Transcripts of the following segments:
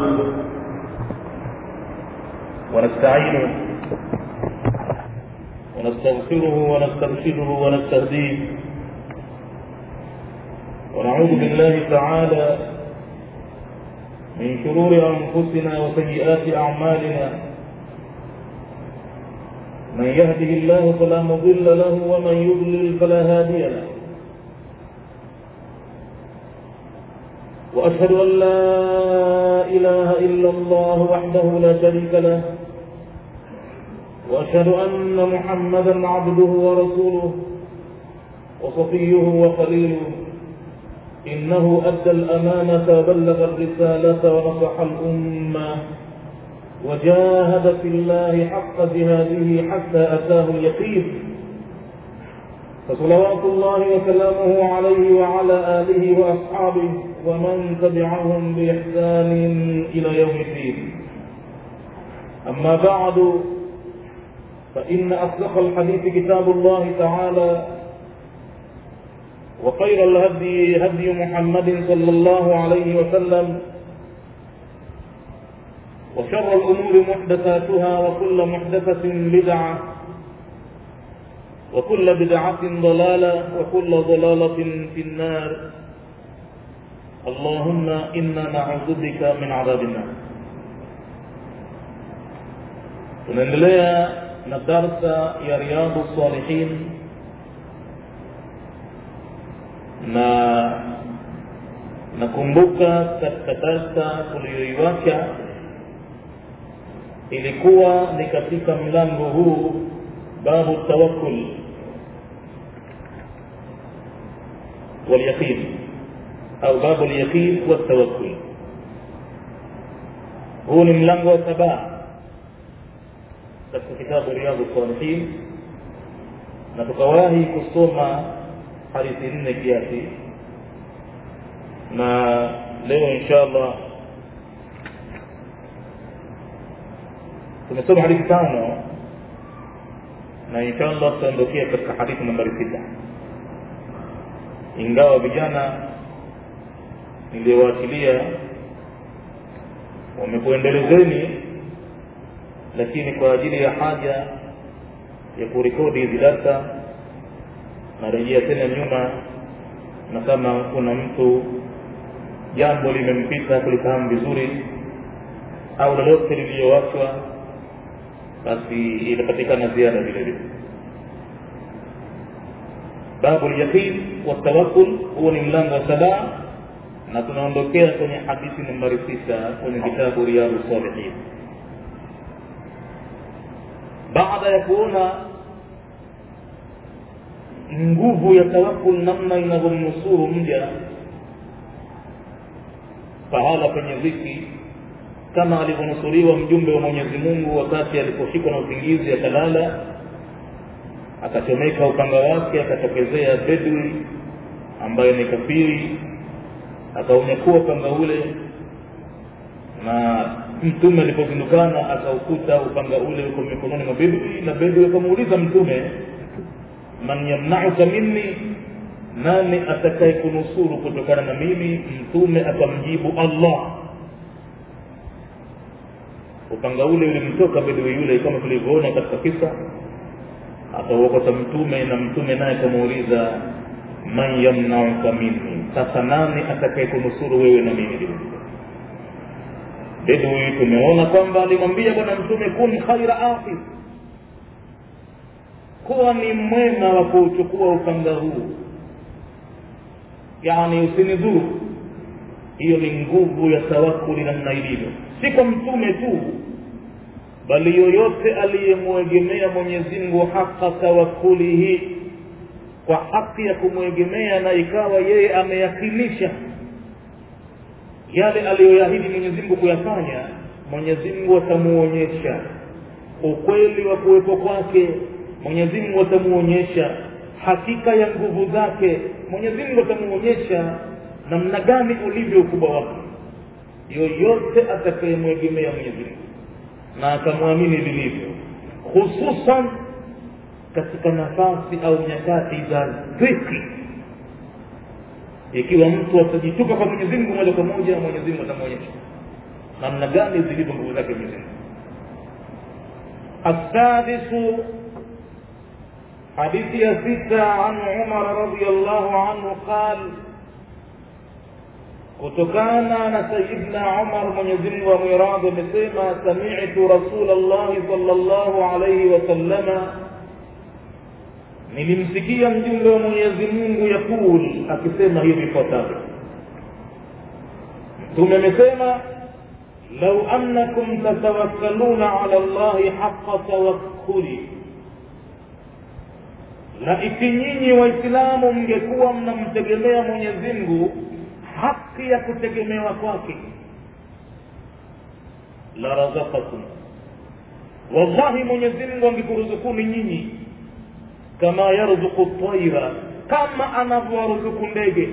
ونستعينه ونستغفره ونسترشده ونستهديه ونعوذ بالله تعالى من شرور أنفسنا وسيئات أعمالنا من يهده الله فلا مضل له ومن يضلل فلا هادي له وأشهد أن لا إله إلا الله وحده لا شريك له وأشهد أن محمدا عبده ورسوله وصفيه وخليله إنه أدى الأمانة وبلغ الرسالة ونصح الأمة وجاهد في الله حق جهاده حتى أتاه اليقين فصلوات الله وسلامه عليه وعلى آله وأصحابه ومن تبعهم بإحسان إلى يوم الدين أما بعد فإن أصدق الحديث كتاب الله تعالى وخير الهدي هدي محمد صلى الله عليه وسلم وشر الأمور محدثاتها وكل محدثة بدعة وكل بدعة ضلالة وكل ضلالة في النار اللهم إنا نعوذ بك من عذاب النار tunaendelea na darsa ya riyadu salihin na nakumbuka katika darsa tuliyoiwacha ilikuwa ni katika mlango huu babu tawakkul walyaqin au babu lyaqin waltawakkul huu ni mlango wa sabaa katika kitabu riyadhu salihin na tukawahi kusoma hadithi nne kiasi na leo insha allah tumesoma hadithi tano na insha allah tutaondokea katika hadithi nambari sita ingawa vijana niliowaachilia wamekuendelezeni lakini kwa ajili ya haja ya kurekodi hizi darsa narejea tena nyuma na kama kuna mtu jambo limempita kulifahamu vizuri au lolote liliyowachwa basi itapatikana ziada vile vile babu lyaqin watawakul huo ni mlango wa sabaa na tunaondokea kwenye hadithi nambari sita kwenye kitabu riyadu salihin baada ya kuona nguvu ya tawakul namna inavyomnusuru mja pahala penye dhiki kama alivyonusuriwa mjumbe wa mwenyezi mungu wakati aliposhikwa na usingizi akalala akachomeka upanga wake akatokezea bedwi ambaye ni kafiri akaunyakua upanga ule na mtume alipozindukana akaukuta upanga ule uko mikononi mwa bedwi na bedwi akamuuliza mtume man yamnauka minni nani atakaye kunusuru kutokana na mimi mtume akamjibu allah upanga ule ulimtoka bedwi yule kama tulivyoona katika kisa akauokota mtume na mtume naye akamuuliza man yamnauka minni sasa nani atakaye kunusuru wewe na mimi vile bedwi tumeona kwamba alimwambia bwana mtume kun khaira afis kuwa ni mwema wa kuuchukua upanga huu yani usinidhuru hiyo ni nguvu ya tawakuli namna ilivyo si kwa mtume tu bali yoyote aliyemwegemea mwenyezi mungu haka tawakulihi kwa haki ya kumwegemea na ikawa yeye ameyakinisha yale aliyoyahidi mwenyezi mungu kuyafanya mwenyezi mungu atamuonyesha ukweli wa kuwepo kwake mwenyezi mungu atamuonyesha hakika ya nguvu zake mwenyezi mungu atamuonyesha namna gani ulivyo ukubwa wake yoyote atakayemwegemea mwenyezi mungu na akamwamini vilivyo hususan katika nafasi au nyakati za dhiki ikiwa mtu atajitupa kwa mwenyezi mungu moja kwa moja mwenyezi mungu atamwonyesha namna gani zilivyo nguvu zake mwenyezi mungu السادس حديث ستة عن عمر رضي الله عنه قال kutokana na sayidna umar mwenyezimngu amwiradhi amesema samitu rasulllahi salllahu alaihi wasallama nilimsikia mjumbe wa mwenyezi mungu yaqul akisema hivi ifuatavyo mtume amesema lau annakum tatawakkaluna ala llahi haqa tawakkuli na iki nyinyi waislamu mngekuwa mnamtegemea mwenyezi mungu haki ya kutegemewa kwake la razaqakum wallahi mwenyezi mungu angekuruzukuni nyinyi kama yarzuku taira kama anavyowaruzuku ndege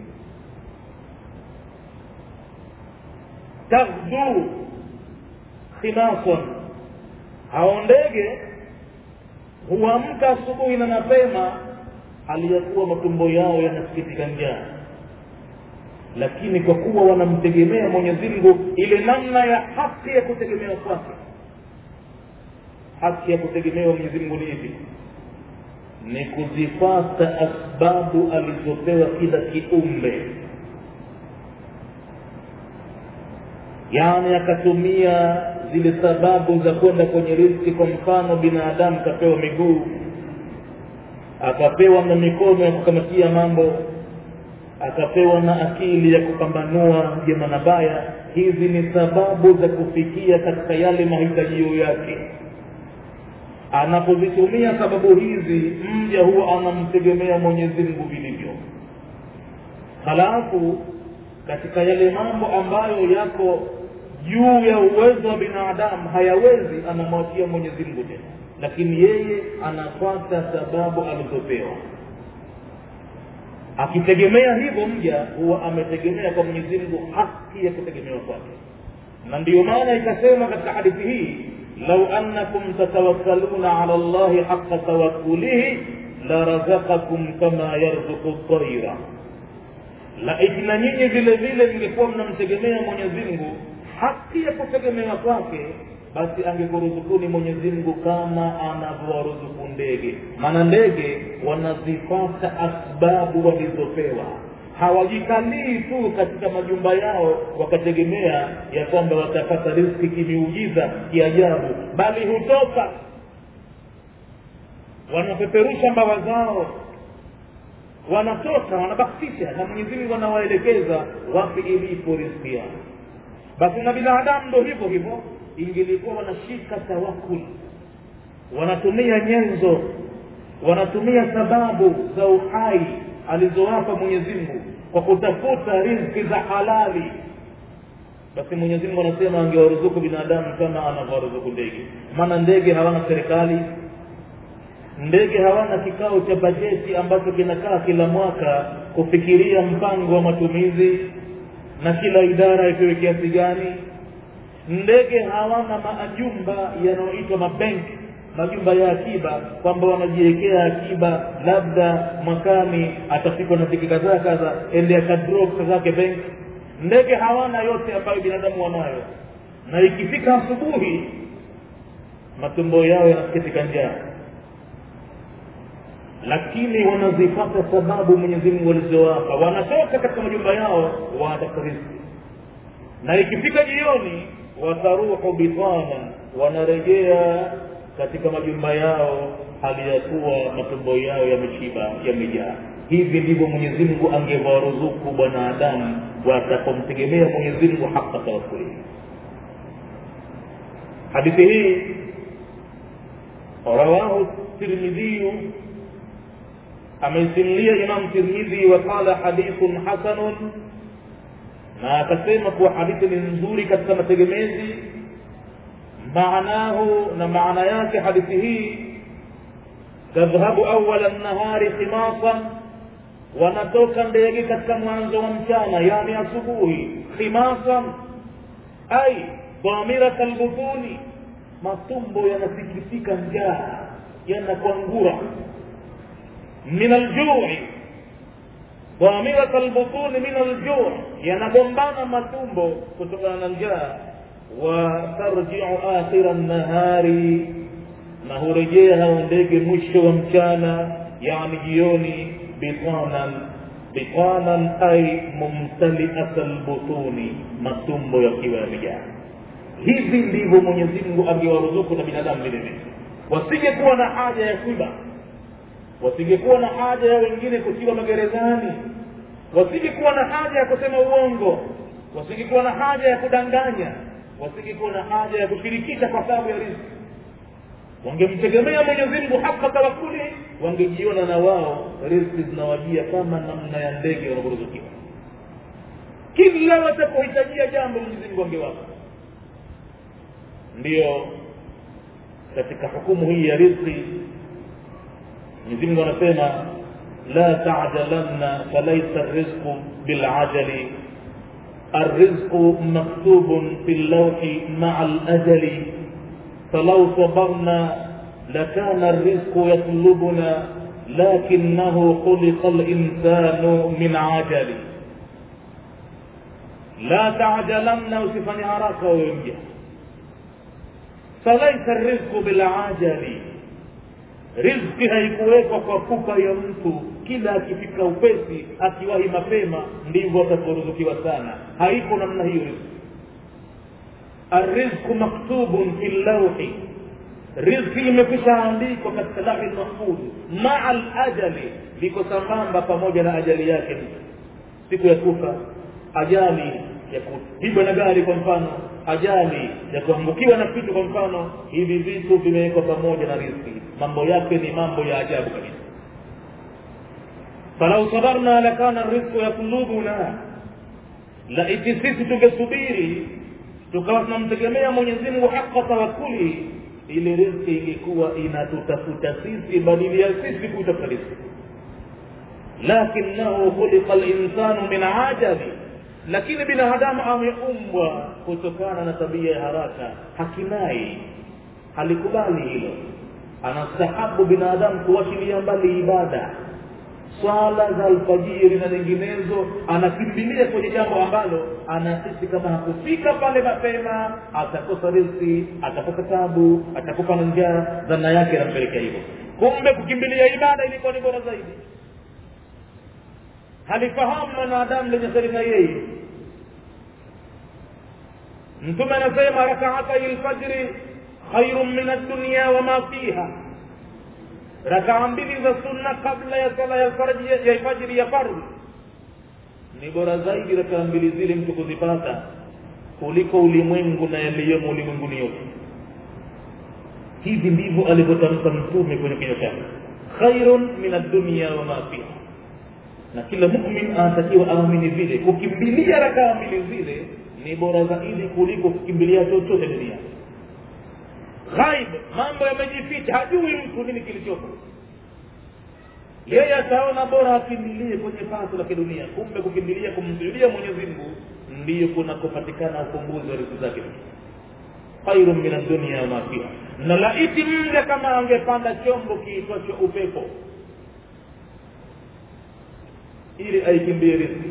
taghdu khimasan hao ndege huamka asubuhi na mapema aliyakuwa matumbo yao yanasikitika njaa lakini kwa kuwa wanamtegemea mwenyezi mungu ile namna ya haki ya kutegemewa kwake haki ya kutegemewa mwenyezi mungu ni ipi ni kuzifata asbabu alizopewa kila kiumbe yaani akatumia zile sababu za kwenda kwenye riski kwa mfano binadamu kapewa miguu akapewa na mikono ya kukamatia mambo akapewa na akili ya kupambanua jema na baya hizi ni sababu za kufikia katika yale mahitajio yake anapozitumia sababu hizi mja huwa anamtegemea mwenyezi mungu vilivyo halafu katika yale mambo ambayo yako juu ya uwezo wa binadamu hayawezi anamwachia mwenyezi mungu tena lakini yeye anafuata sababu alizopewa akitegemea hivyo mja huwa ametegemea kwa mwenyezi mungu haki ya kutegemewa kwake na ndiyo maana ikasema katika hadithi hii lau annakum tatawakkaluna ala llahi haqa tawakkulihi larazaqakum kama yarzuku taira laiti na nyinyi vile vile mngekuwa mnamtegemea mwenyezi mungu haki ya kutegemewa kwake basi angekuruzukuni mwenyezi mungu kama anavyowaruzuku ndege maana ndege wanazifata asbabu walizopewa hawajikalii tu katika majumba yao wakategemea ya kwamba watapata riski kimiujiza kiajabu bali hutoka wanapeperusha mbawa zao wanatoka wanabaktisha na mwenyezi mungu anawaelekeza wapi ilipo riski yao basi na binadamu ndo hivyo hivyo ingelikuwa wanashika tawakul wanatumia nyenzo wanatumia sababu za uhai alizowapa mwenyezi mungu kwa kutafuta rizki za halali basi mwenyezi mungu anasema angewaruzuku binadamu kama anavyowaruzuku ndege maana ndege hawana serikali ndege hawana kikao cha bajeti ambacho kinakaa kila mwaka kufikiria mpango wa matumizi na kila idara ipewe kiasi gani ndege hawana majumba yanayoitwa mabenki majumba ya akiba kwamba wanajiwekea akiba labda mwakani atafikwa na viki kadhaa kadha ende akadro pesa zake benki ndege hawana yote ambayo binadamu wanayo na ikifika asubuhi matumbo yao yanasikitika njaa lakini wanazifata sababu mwenyezi mungu alizowapa wanatoka katika majumba yao wanatafuta riziki na ikifika jioni wataruhu bitana wanarejea katika majumba yao hali ya kuwa matumbo yao yameshiba yamejaa hivi ndivyo mwenyezi mungu angewaruzuku bwanadamu watapomtegemea mwenyezi mungu haka tawakulihi hadithi hii rawahu tirmidhiyu ameisimulia imam tirmidhi waqala hadithun hasanun na akasema kuwa hadithi ni nzuri katika mategemezi maanahu na maana yake hadithi hii tadhhabu awala nahari khimasan wanatoka ndege katika mwanzo wa mchana yani asubuhi khimasan ai dhamirat albutuni matumbo yanasikitika njaa yanakwangura min aljui dhamirat albutuni min aljui yanagombana matumbo kutokana na njaa watarjiu akhira nahari na hurejea hao ndege mwisho wa mchana yani jioni bitanan bitanan ay mumtaliata lbutuni matumbo yakiwa yamejaa hivi ndivyo mwenyezi mungu angewaruzuku na binadamu vile vile wasingekuwa na haja ya kuiba wasingekuwa na haja ya wengine kutiwa magerezani wasingekuwa na haja ya kusema uongo wasingekuwa na haja ya kudanganya wasingekuwa na haja ya kushirikisha kwa sababu ya riziki wangemtegemea mwenyezi mungu haka tawakuli wangejiona na wao riziki zinawajia kama namna ya ndege wanavyoruzukiwa kila watapohitajia jambo mwenyezi mungu angewapa ndiyo katika hukumu hii ya riziki mwenyezi mungu anasema la tajalanna falaisa rizqu bilajali الرزق مكتوب في اللوح مع الأجل فلو صبرنا لكان الرزق يطلبنا لكنه خلق الإنسان من عجل لا تعجلن وسفني هراك وينجح فليس الرزق بالعجل riziki haikuwekwa kwa pupa ya mtu kila akifika upesi akiwahi mapema ndivyo atakaoruzukiwa sana haiko namna hiyo riziki arrizqu maktubun fi llauhi riziki imekwisha andikwa katika lahi lmahfudh maa lajali liko sambamba pamoja na ajali yake siku ya kufa ajali ya kupigwa na gari kwa mfano ajali ya kuangukiwa na kitu kwa mfano hivi vitu vimewekwa pamoja na riziki mambo yake ni mambo ya ajabu kabisa falau sabarna lakana rizqu yatlubuna laiti sisi tungesubiri tukawa tunamtegemea mwenyezi mungu haqa tawakuli ile riziki ingekuwa inatutafuta sisi badili ya sisi kutafuta riziki lakinahu khuliqa linsanu min ajabi lakini binadamu ameumbwa kutokana na tabia ya haraka hakinai halikubali hilo anastahabu binadamu kuwachilia mbali ibada swala za alfajiri na nyinginezo anakimbilia kwenye jambo ambalo anahisi kama hakufika pale mapema atakosa riziki atakosa tabu atakufa na njaa dhana yake anampelekea hivyo kumbe kukimbilia ibada ilikuwa ni bora zaidi halifahamu mwanadamu lenye kheri na yeye mtume anasema rakaatai lfajri khairun min addunya wama fiha rakaa mbili za sunna kabla ya sala ya fajri ya fardhi ni bora zaidi rakaa mbili zile mtu kuzipata kuliko ulimwengu na yaliyomo ulimwenguni yote hivi ndivyo alivyotamka mtume kwenye kinywa chake khairun min addunya wama fiha na kila mumin anatakiwa aamini vile kukimbilia rakaa mbili zile ni bora zaidi kuliko kukimbilia chochote duniani ghaib mambo yamejificha hajui mtu nini kilichopo yeye ataona bora akimbilie kwenye pato la kidunia kumbe kukimbilia kumsujudia mwenyezi mungu ndiyo kunakopatikana ufumbuzi wa riziki zake khairun min addunia wama fiha na laiti mja kama angepanda chombo kiitwacho upepo ili aikimbie riziki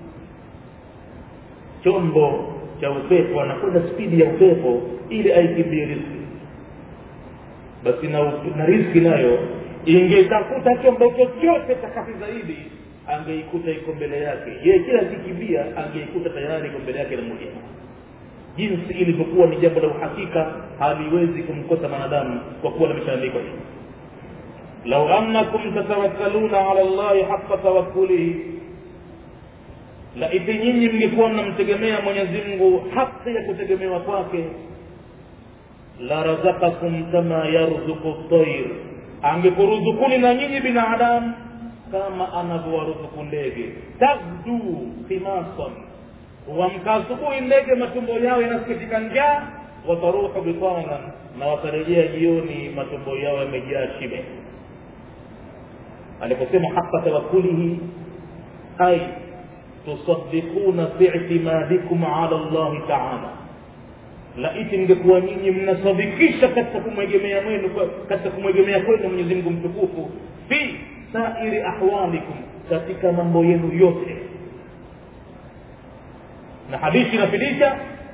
chombo cha upepo anakwenda spidi ya upepo ili aikimbie riziki basi na, na riziki nayo ingetafuta chombo chochote takati zaidi angeikuta iko mbele yake yeye kila akikimbia angeikuta tayari iko mbele yake na moja jinsi ilivyokuwa ni jambo la uhakika haliwezi kumkosa mwanadamu kwa kuwa limeshaandikwa hivi lau annakum tatawakkaluna ala llahi haqa tawakkulihi laiti nyinyi mngekuwa mnamtegemea mwenyezi mungu haki ya kutegemewa kwake la razakakum kama yarzuku tair angekuruzukuni na nyinyi binadamu kama anavyowaruzuku ndege tagdu khimasan huamka asubuhi ndege matumbo yao yanasikitika njaa wataruhu bitanan na watarejea jioni matumbo yao yamejaa shibe aliposema haqa tawakkulihi ay tusaddiquna bi'timadikum ala llahi taala laiti mngekuwa nyinyi mnasadikisha katika kumwegemea mwenu katika kumwegemea kwenu mwenyezi mungu mtukufu fi sairi ahwalikum katika mambo yenu yote na hadithi inafidisha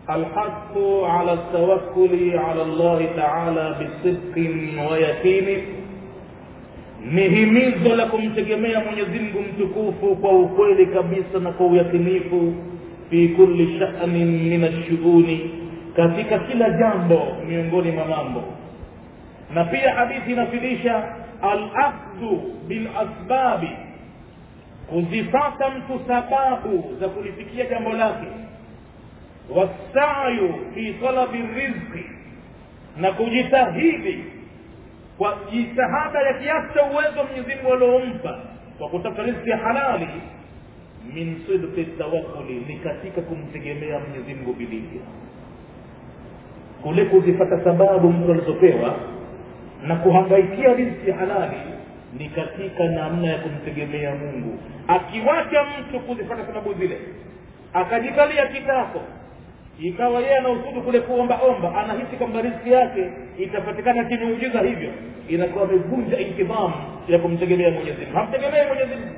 الحث على التوكل على الله تعالى بصدق ويقين ni himizo la kumtegemea mwenyezi mungu mtukufu kwa ukweli kabisa na kwa uyakinifu fi kulli shanin min alshuuni katika kila jambo miongoni mwa mambo na pia hadithi inafidisha alakhdhu bilasbabi kuzifata mtu sababu za kulifikia jambo lake wasayu fi talabi rizqi na kujitahidi kwa jitihada ya kiasi cha uwezo Mwenyezi Mungu aliompa kwa kutafuta riziki ya halali min sidqi tawakkuli ni katika kumtegemea Mwenyezi Mungu vilivyo kule kuzipata sababu mtu alizopewa na kuhangaikia riziki ya halali ni katika namna ya kumtegemea Mungu akiwacha mtu kuzipata sababu zile akajikalia kitako ikawa yeye anausudu kule kuomba omba anahisi kwamba riziki yake itapatikana kimeujiza hivyo inakuwa amevunja intidhamu ya kumtegemea Mwenyezi Mungu hamtegemee Mwenyezi Mungu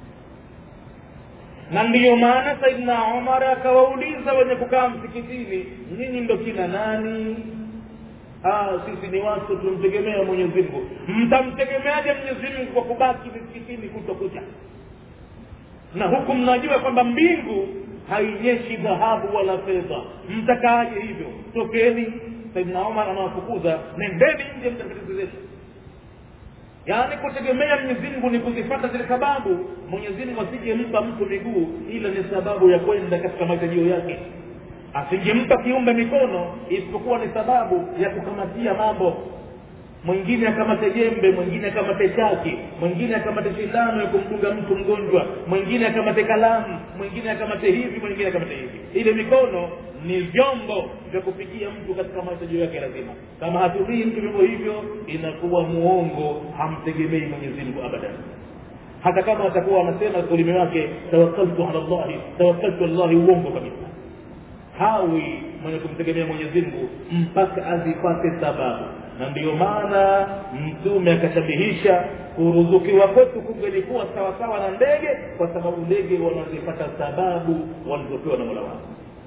na ndiyo maana Saidina Umar akawauliza wenye kukaa msikitini nyinyi ndo kina nani ah sisi ni watu tumtegemea Mwenyezi Mungu mtamtegemeaje Mwenyezi Mungu kwa kubaki msikitini kutokucha na huku mnajua kwamba mbingu hainyeshi dhahabu wala fedha mtakaaje hivyo tokeni saidina omar anawafukuza nendeni nje mtakatifu yaani kutegemea mwenyezi mungu ni kuzifata zile sababu mwenyezi mungu asingempa mtu miguu ila ni sababu ya kwenda katika mahitajio yake asingempa kiumbe mikono isipokuwa ni sababu ya kukamatia mambo mwingine akamate jembe mwingine akamate chaki mwingine akamate sindano ya kumdunga mtu mgonjwa mwingine akamate kalamu mwingine akamate hivi mwingine akamate hivi ile mikono ni vyombo vya kufikia mtu katika mahitaji yake lazima kama hatumii mtu vyombo hivyo inakuwa muongo hamtegemei mwenyezi mungu abadan hata kama atakuwa anasema ulimi wake tawakkaltu ala llahi tawakkaltu ala llahi uongo kabisa hawi mwenye kumtegemea mwenyezi mungu mpaka azipate sababu na ndiyo maana mtume akashabihisha kuruzukiwa kwetu kungelikuwa sawasawa na ndege kwa sababu ndege wanazipata sababu walizopewa na mola wao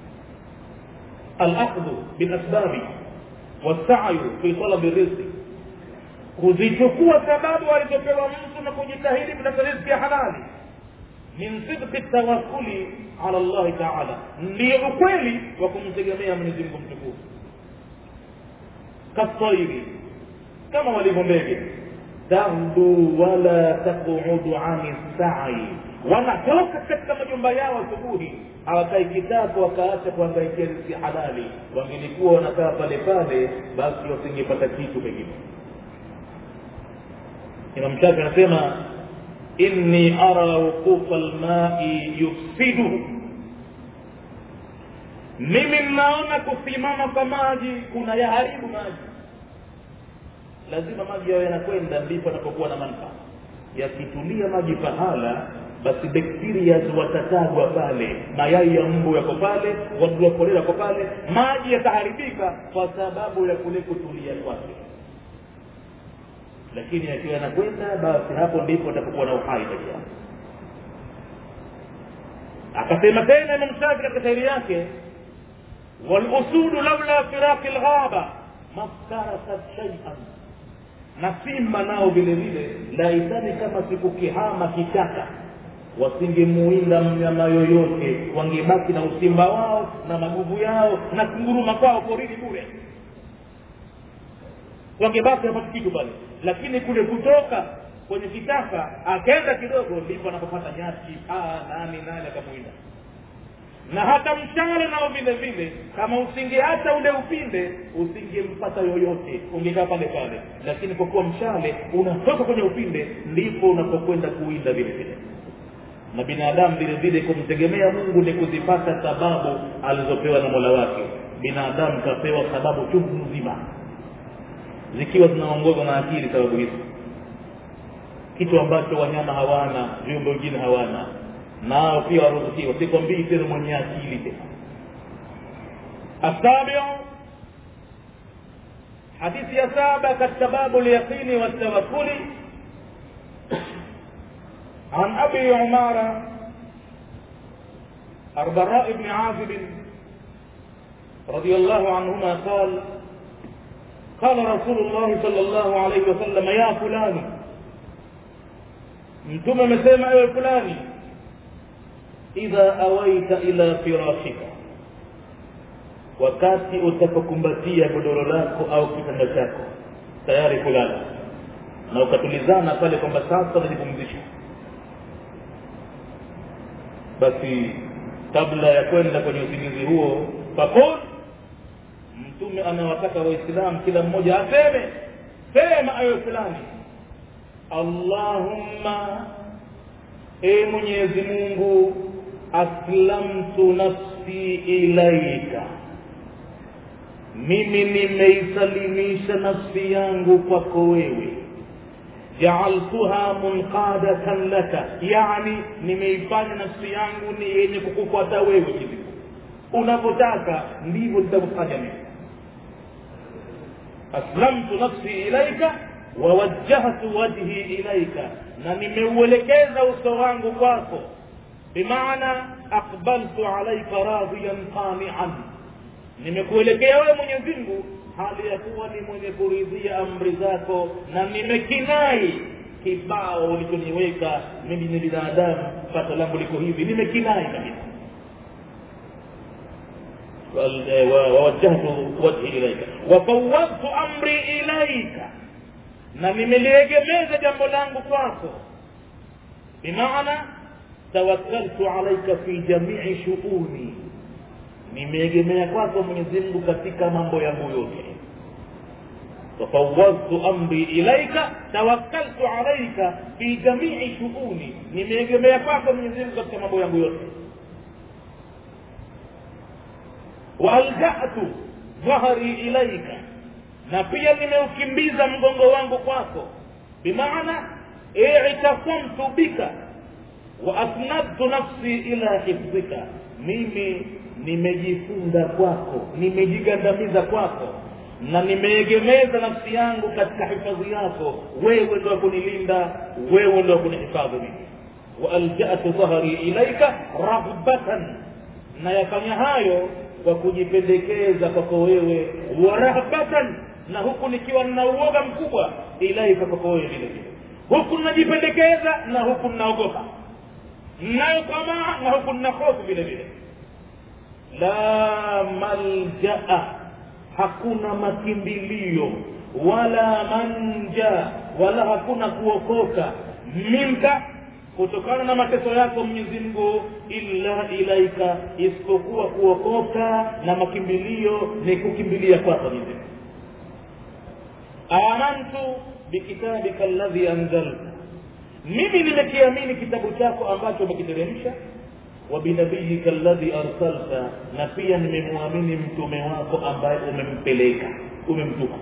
alakhdhu bilasbabi wasayu fi talabi rizqi kuzichukua sababu alizopewa mtu na kujitahidi kutafuta riziki ya halali min sidqi tawakkuli ala llahi taala ndiyo ukweli wa kumtegemea mwenyezi mungu mtukufu kasairi kama walivyo ndege taghdu wala taqudu ani sai wanatoka katika majumba yao asubuhi hawakai kitako wakaacha kuangaikia riziki halali wangelikuwa wanakaa pale pale basi wasingepata kitu pengine imam shafi anasema inni ara wuqufa lmai yufsiduhu mimi mnaona kusimama kwa maji kuna yaharibu maji lazima maji yawe yanakwenda ndipo anapokuwa na manufaa yakitulia maji pahala basi bakteria watatagwa pale mayai ya mbu yako pale wadudu wa kolera yako pale maji yataharibika kwa sababu ya kule kutulia kwake lakini yakiwa yanakwenda basi hapo ndipo atapokuwa na uhai ndani yake akasema tena imam shafi katika shairi yake walusudu laula firaqi lghaba maftarakat shaian na simba nao vile vile laitani kama sikukihama kichaka wasingemuinda mnyama yoyote wangebaki na usimba wao na maguvu yao na kunguruma kwao porini bure wangebaki hapati kitu pale lakini kule kutoka kwenye kitaka akaenda kidogo ndipo anapopata nyasi paa nani nani akamuinda na hata mshale nao vile vile kama usingeacha ule upinde usingempata yoyote ungekaa pale pale lakini kwa kuwa mshale unatoka kwenye upinde ndipo unapokwenda kuwinda vile vile na binadamu vile vile kumtegemea mungu ni kuzipata sababu alizopewa na mola wake binadamu kapewa sababu chungu nzima zikiwa zinaongozwa na akili sababu hizo kitu ambacho wanyama hawana viumbe wengine hawana nao pia waruzukiwa sikwambii tena mwenye akili tena asabiu hadithi ya saba katika babu lyaqini waltawakuli عن ابي عماره البراء بن عازب رضي الله عنهما قال قال رسول الله صلى الله عليه وسلم يا فلان mtume amesema ewe fulani idha awaita ila firashika wakati utapokumbatia godoro lako au kitanda chako tayari kulala na ukatulizana pale kwamba sasa najipumzisha basi kabla ya kwenda kwenye usingizi huo fakul mtume anawataka waislamu kila mmoja aseme sema ayo fulani allahumma e mwenyezi mungu aslamtu nafsi ilaika mimi nimeisalimisha nafsi yangu kwako wewe jaaltuha munqadatan laka yani nimeifanya nafsi yangu ni yenye kukufuata wewe hivi unavyotaka ndivyo nitavyofanya mimi aslamtu nafsi ilaika wawajjahtu wajhi ilaika na nimeuelekeza uso wangu kwako bimaana aqbaltu alaika radiyan qanian nimekuelekea wewe mwenyezi mungu hali ya kuwa ni mwenye kuridhia amri zako na nimekinai kibao ulichoniweka mimi ni binadamu pato langu liko hivi nimekinai kabisa wawajjahtu wajhi ilaika wafawwadtu amri ilaika na nimeliegemeza jambo langu kwako bimaana tawakkaltu alaika fi jamii shuuni nimeegemea kwako mwenyezi mungu katika mambo yangu yote wafawwadtu amri ilaika tawakkaltu alaika fi jamii shuuni nimeegemea kwako mwenyezi mungu katika mambo yangu yote waaljatu dhahri ilaika na pia nimeukimbiza mgongo wangu kwako bimaana itasamtu bika wa asnadtu nafsi ila hifdhika mimi nimejifunga kwako nimejigandamiza kwako na nimeegemeza nafsi yangu katika hifadhi yako wewe ndo kunilinda wewe ndo kunihifadhi mimi waaljatu dhahri ilaika raghbatan na yafanya hayo kwa kujipendekeza kwako wewe wa rahbatan na huku nikiwa nina uoga mkubwa ilaika kwako wewe vile vile huku ninajipendekeza na huku ninaogopa nayo tamaa na huku nina hofu vile vile la maljaa hakuna makimbilio wala manja wala hakuna kuokoka minka kutokana na mateso yako mwenyezi mungu illa ilaika isipokuwa kuokoka na makimbilio ni kukimbilia kwako mwenyezi mungu amantu bikitabika alladhi anzalta mimi nimekiamini kitabu chako ambacho umekiteremsha wa binabiyika alladhi arsalta na pia nimemwamini mtume wako ambaye umempeleka umemtuma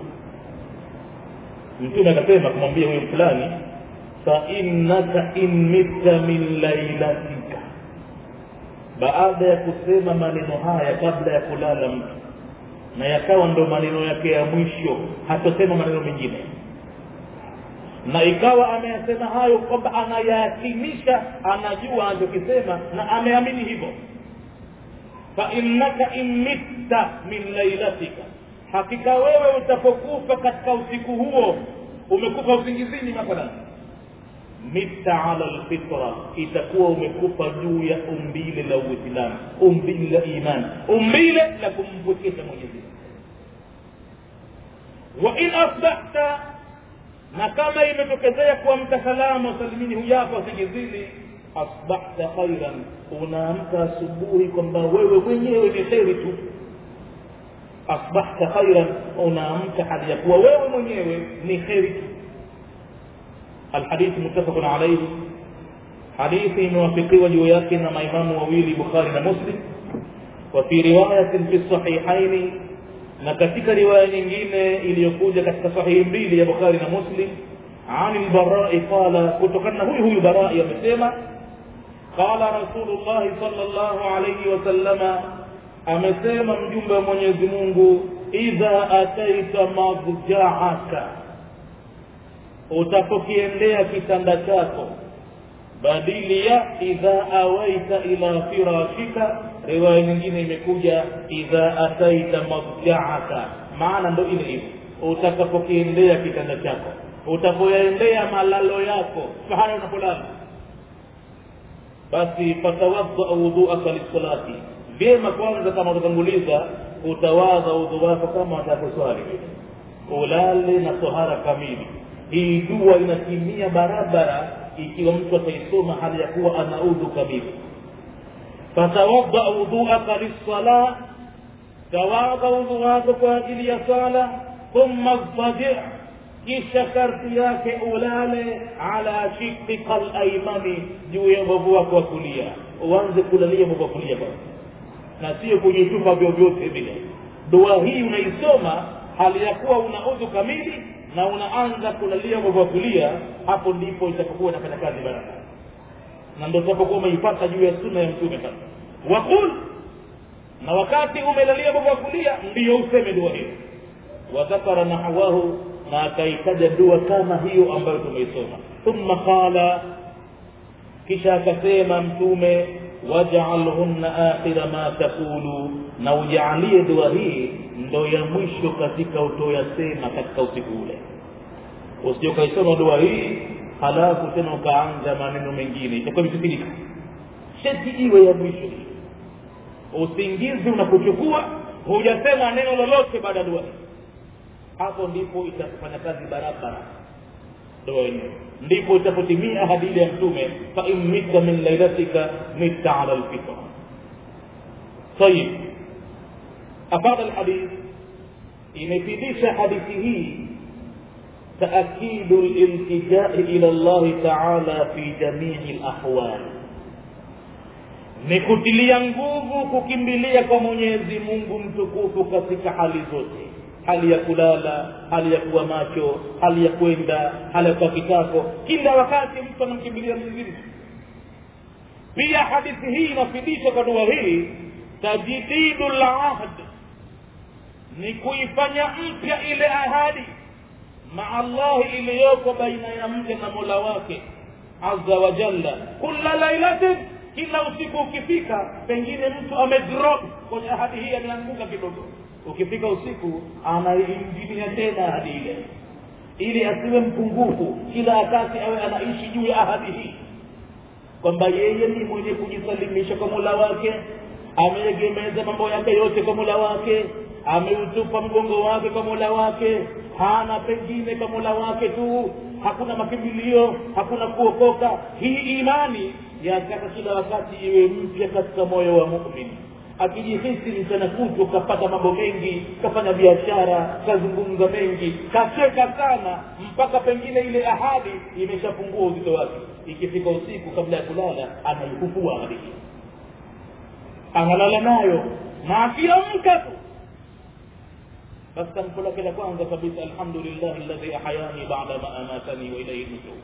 mtume akasema kumwambia huyo fulani fainnaka in mitta min lailatika baada ya kusema maneno haya kabla ya kulala mtu na yakawa ndo maneno yake ya mwisho hatosema maneno mengine na ikawa ameyasema hayo kwamba anayakinisha anajua anachokisema na ameamini hivyo fainnaka in mitta min lailatika hakika wewe utapokufa katika usiku huo umekufa usingizini mathalan mitta ala lfitra itakuwa umekufa juu ya umbile la uislamu umbile la imani umbile la kumpwekesha mwenyezi wa in asbahta na kama imetokezea kuamka salama salimini hujafa usingizini asbahta khairan unaamka asubuhi kwamba wewe mwenyewe ni kheri tu asbahta khairan unaamka hali ya kuwa wewe mwenyewe ni kheri tu الحديث متفق عليه حديث موافقي وجوياكنا مع إمام وويلي بخاري ومسلم وفي رواية في الصحيحين na katika riwaya nyingine iliyokuja katika sahihi mbili ya bukhari na muslim an lbarai qala kutokana na huyu huyu barai amesema qala rasulullahi sal llahu alaihi wasallama amesema mjumbe wa mwenyezi mungu idha ataita madjaaka utapokiendea kitanda chako badili ya idha awaita ila firashika riwaya nyingine imekuja idha ataita madjaaka maana ndo ile ile utakapokiendea kitanda chako utapoyaendea malalo yako pahali unapolala basi fatawadha wudhuaka lissalati vyema kwanza kama utatanguliza utawadha udhu wako kama watakuswali ulale na tohara kamili hii dua inatimia barabara ikiwa mtu ataisoma hali ya kuwa ana udhu kamili fatawadha wudhuaka lissala tawadha udhu wako kwa ajili ya sala thumma ضطجع kisha sharti yake ulale ala shikika laimani juu ya mbavu wako wa kulia uanze kulalia mbavu wa kulia kwanza na sio kujitupa vyovyote vile dua hii unaisoma hali ya kuwa una udhu kamili na unaanza kulalia mbavu wa kulia hapo ndipo itapokuwa inafanya kazi baraka na ndo utapokuwa umeipata juu ya sunna ya mtume sasa waqul na wakati umelalia mbavu wa kulia ndiyo useme dua hiyo wadhakara nahawahu na akaitaja dua kama hiyo ambayo tumeisoma thumma qala kisha akasema mtume waj'alhunna akhira ma taqulu na ujaalie dua hii ndo ya mwisho katika utoyasema katika usiku ule usije ukaisoma dua hii halafu tena ukaanza maneno mengine itakuwa imefikirika sheti iwe ya mwisho usingizi unakuchukua hujasema neno lolote baada ya dua hii hapo ndipo itafanya kazi barabara ndoa yenyewe ndipo itapotimia ahadi ile ya mtume fa in mitta min lailatika mitta ala lfitra tayib afada lhadith imefidisha hadithi hii تأكيد الالتجاء إلى الله تعالى في جميع الأحوال ni kutilia nguvu kukimbilia kwa mwenyezi mungu mtukufu katika hali zote hali ya kulala hali ya kuwa macho hali ya kwenda hali ya kuwa kitako kila wakati mtu anamkimbilia mwenyezi pia hadithi hii inafidisha kwa dua hii tajdidu lahd ni kuifanya mpya ile ahadi maa llahi iliyoko baina ya mja na mola wake aza wa jalla kula lailatin kila usiku ukifika pengine mtu amedrop kwenye ahadi hii ameanguka kidogo ukifika usiku anaingilia tena ahadi ile ili asiwe mpungufu kila wakati awe anaishi juu ya ahadi hii kwamba yeye ni mwenye kujisalimisha kwa mola wake ameegemeza mambo yake yote kwa mola wake ameutupa mgongo wake kwa mola wake hana pengine kwa mola wake tu hakuna makimbilio hakuna kuokoka hii imani yataka kila wakati iwe mpya katika moyo wa mumin akijihisi mchana kutu kapata mambo mengi kafanya biashara kazungumza mengi kacheka sana mpaka pengine ile ahadi imeshapungua uzito wake ikifika usiku kabla ya kulala anaikufua ahadi hii analala nayo na akiamka tu basi tamko lake la kwanza kabisa alhamdulillahi alladhi ahayani bada ma amatani wa ilaihi nushur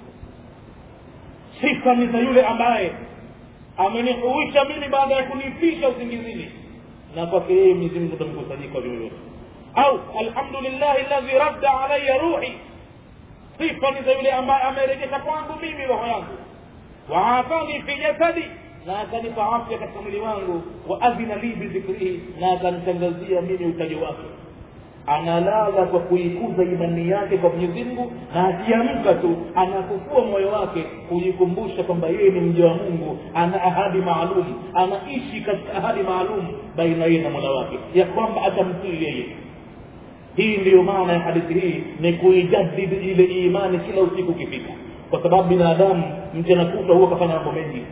sifa ni za yule ambaye amenihuisha mimi baada ya kunifisha usingizini na kwake yeye mwenyezi mungu tamkusanyika vyovyote au alhamdulillahi alladhi radda alaya ruhi sifa ni za yule ambaye amerejesha kwangu mimi roho yangu waafani fi jasadi na akanipa afya katika mwili wangu wa adhina li bidhikrihi na akanitangazia mimi utajo wake analala kwa kuikuza imani yake kwa mwenyezi mungu na akiamka tu anakufua moyo wake kujikumbusha kwamba yeye ni mja wa mungu ana ahadi maalum anaishi katika ahadi maalum baina yeye na mola wake ya kwamba atamtii yeye hii ndiyo maana ya hadithi hii ni kuijadidi ile imani kila usiku ukifika kwa sababu binadamu mchana kutwa huwa kafanya mambo mengi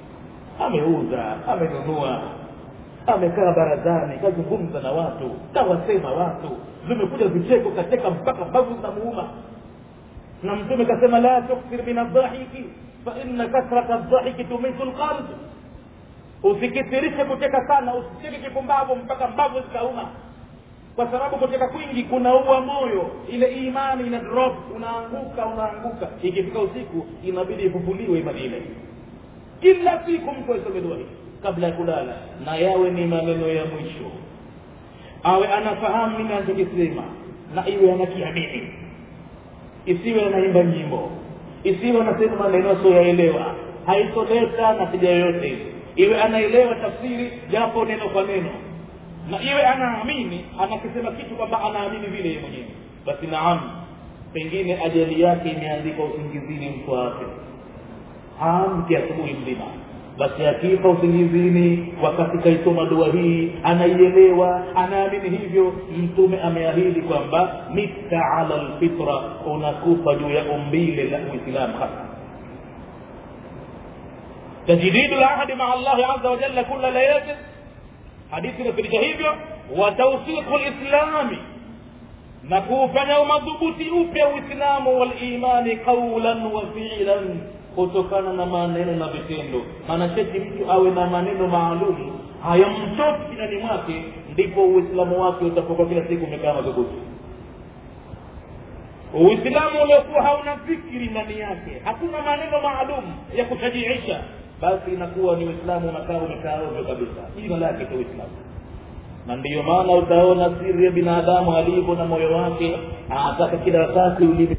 ameuza amenunua amekaa barazani kazungumza na watu kawasema watu vimekuja vicheko kacheka mpaka mbavu zinamuuma na mtume kasema la tukthir min adhahiki faina kasrata dhahiki tumitu lqalb usikithirishe kucheka sana usicheke kipumbavu mpaka mbavu zikauma kwa sababu kucheka kwingi kunaua moyo ile imani ina drop unaanguka unaanguka ikifika usiku inabidi ifufuliwe imani ile kila siku mtu aisome dua hii kabla ya kulala na yawe ni maneno ya mwisho awe anafahamu nini anachokisema na iwe anakiamini isiwe anaimba nyimbo isiwe anasema maneno asioyaelewa haitoleta natija yoyote ile iwe anaelewa tafsiri japo neno kwa neno na iwe anaamini anakisema kitu kwamba anaamini vile yeye mwenyewe basi naam pengine ajali yake imeandikwa usingizini mtu wake hamki asubuhi mzima basi akifa usingizini wakati kaisoma dua hii anaielewa anaamini hivyo mtume ameahidi kwamba mita ala lfitra unakufa juu ya umbile la uislamu hasa تجديد العهد مع الله عز وجل كل ليلة حديثنا في hivyo وتوثيق الإسلام na kuufanya umadhubuti upya uislamu walimani qaulan wa filan kutokana na maneno na vitendo maana sheti mtu awe na maneno maalum hayamtoki kinani mwake ndipo uislamu wake utapokuwa kila siku umekaa madhubuti uislamu uliokuwa hauna fikiri ndani yake hakuna maneno maalum ya kushajiisha basi inakuwa ni uislamu unakaa umekaa ovyo kabisa jina lake tu uislamu na ndiyo maana utaona siri ya binadamu alivyo na moyo wake anataka kila wakati ulimi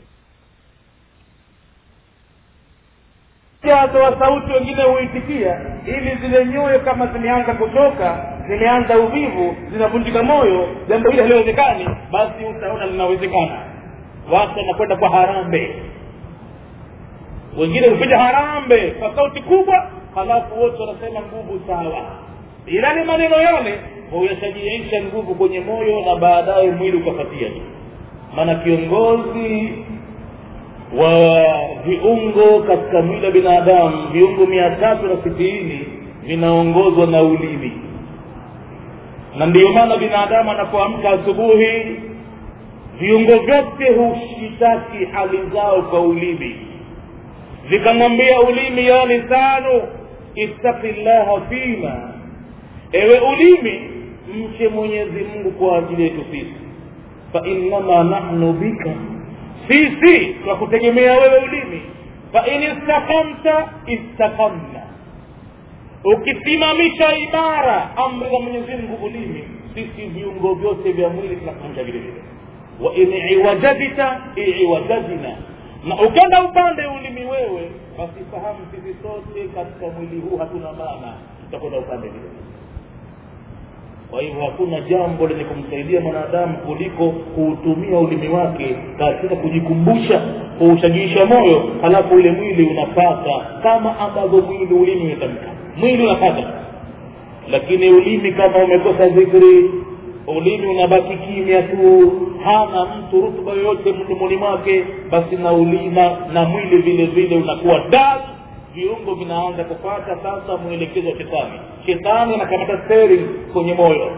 atoa sauti wengine huitikia ili zile nyoyo kama zimeanza kutoka zimeanza uvivu zinavunjika moyo jambo hili haliwezekani basi utaona linawezekana watu wanakwenda kwa harambe wengine hupiga harambe kwa sauti kubwa halafu wote wanasema nguvu sawa ila ni maneno yale huyashajiisha nguvu kwenye moyo na baadaye mwili ukafatia maana kiongozi wa viungo katika mwili wa binadamu viungo mia tatu na sitini vinaongozwa na ulimi na ndiyo maana binadamu anapoamka asubuhi viungo vyote hushitaki hali zao kwa ulimi vikamwambia ulimi ya lisanu ittaqi llaha fima ewe ulimi mche mwenyezi mungu kwa ajili yetu sisi fainnama nahnu bika sisi kwa kutegemea wewe ulimi fain istakamta istakamna ukisimamisha imara amri za mwenyezi mungu ulimi sisi viungo vyote vya mwili tunasimamisha vile vile wa in iwajadita iwajadina na ukenda upande ulimi wewe basi fahamu sisi sote katika mwili huu hatuna maana tutakwenda upande vile kwa hivyo hakuna jambo lenye kumsaidia mwanadamu kuliko kuutumia ulimi wake katika kujikumbusha kuushajiisha moyo halafu ule mwili unapata kama ambavyo mwili ulimi umetamka mwili unapata lakini ulimi kama umekosa dhikri ulimi unabaki kimya tu hana mtu rutuba yoyote mdomoni mwake basi na ulima na mwili vile vile unakuwa dal viungo vinaanza kupata sasa mwelekezo wa shetani shetani anakamata steering kwenye moyo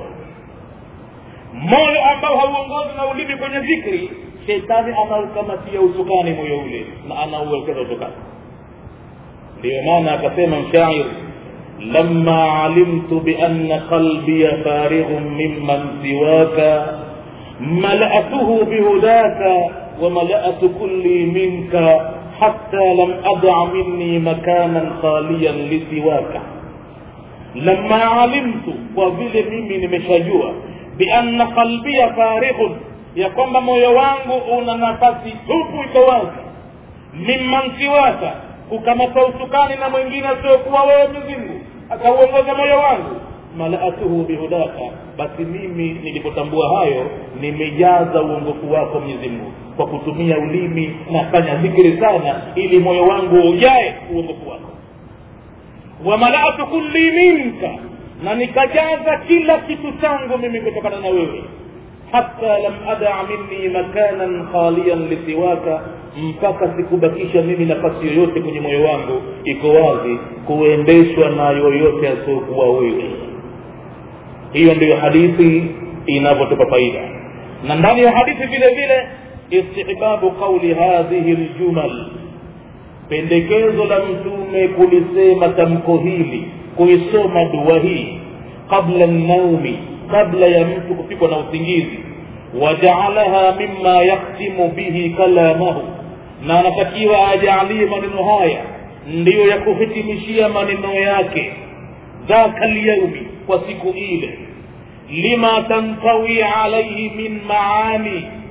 moyo ambao hauongozi na ulimi kwenye dhikri shetani anaukamatia usukani moyo ule na anauelekeza usukani ndiyo maana akasema mshairi لما علمت بأن قلبي فارغ ممن سواك ملأته بهداك وملأت كلي منك حتى لم أدع مني مكانا خاليا لسواك لما علمت وفيل mimi nimeshajua بأن قلبي فارغ ya kwamba moyo wangu una nafasi tupu iko wazi mimman siwaka kukamata usukani na mwingine asiokuwa wewe mzingu akauongoza moyo wangu malaatuhu bihudaka basi mimi nilipotambua hayo nimejaza uongofu wako mwenyezi mungu kwa kutumia ulimi nafanya dhikiri sana ili moyo wangu ujae uongofu wako wamalaatu kulli minka na nikajaza kila kitu changu mimi kutokana na wewe hata lam ada minni makanan khaliyan lisiwaka mpaka sikubakisha mimi nafasi yoyote kwenye moyo wangu iko wazi kuendeshwa na yoyote asiokuwa wewe hiyo ndiyo hadithi inavyotupa faida na ndani ya hadithi vile vile istihbabu qauli hadhihi ljumal pendekezo la mtume kulisema tamko hili kuisoma dua hii qabla naumi kabla ya mtu kupikwa na usingizi wajaalaha mima yakhtimu bihi kalamahu na anatakiwa ajaalie maneno haya ndiyo ya kuhitimishia maneno yake dhaka lyaumi kwa siku ile lima tantawi alaihi min maani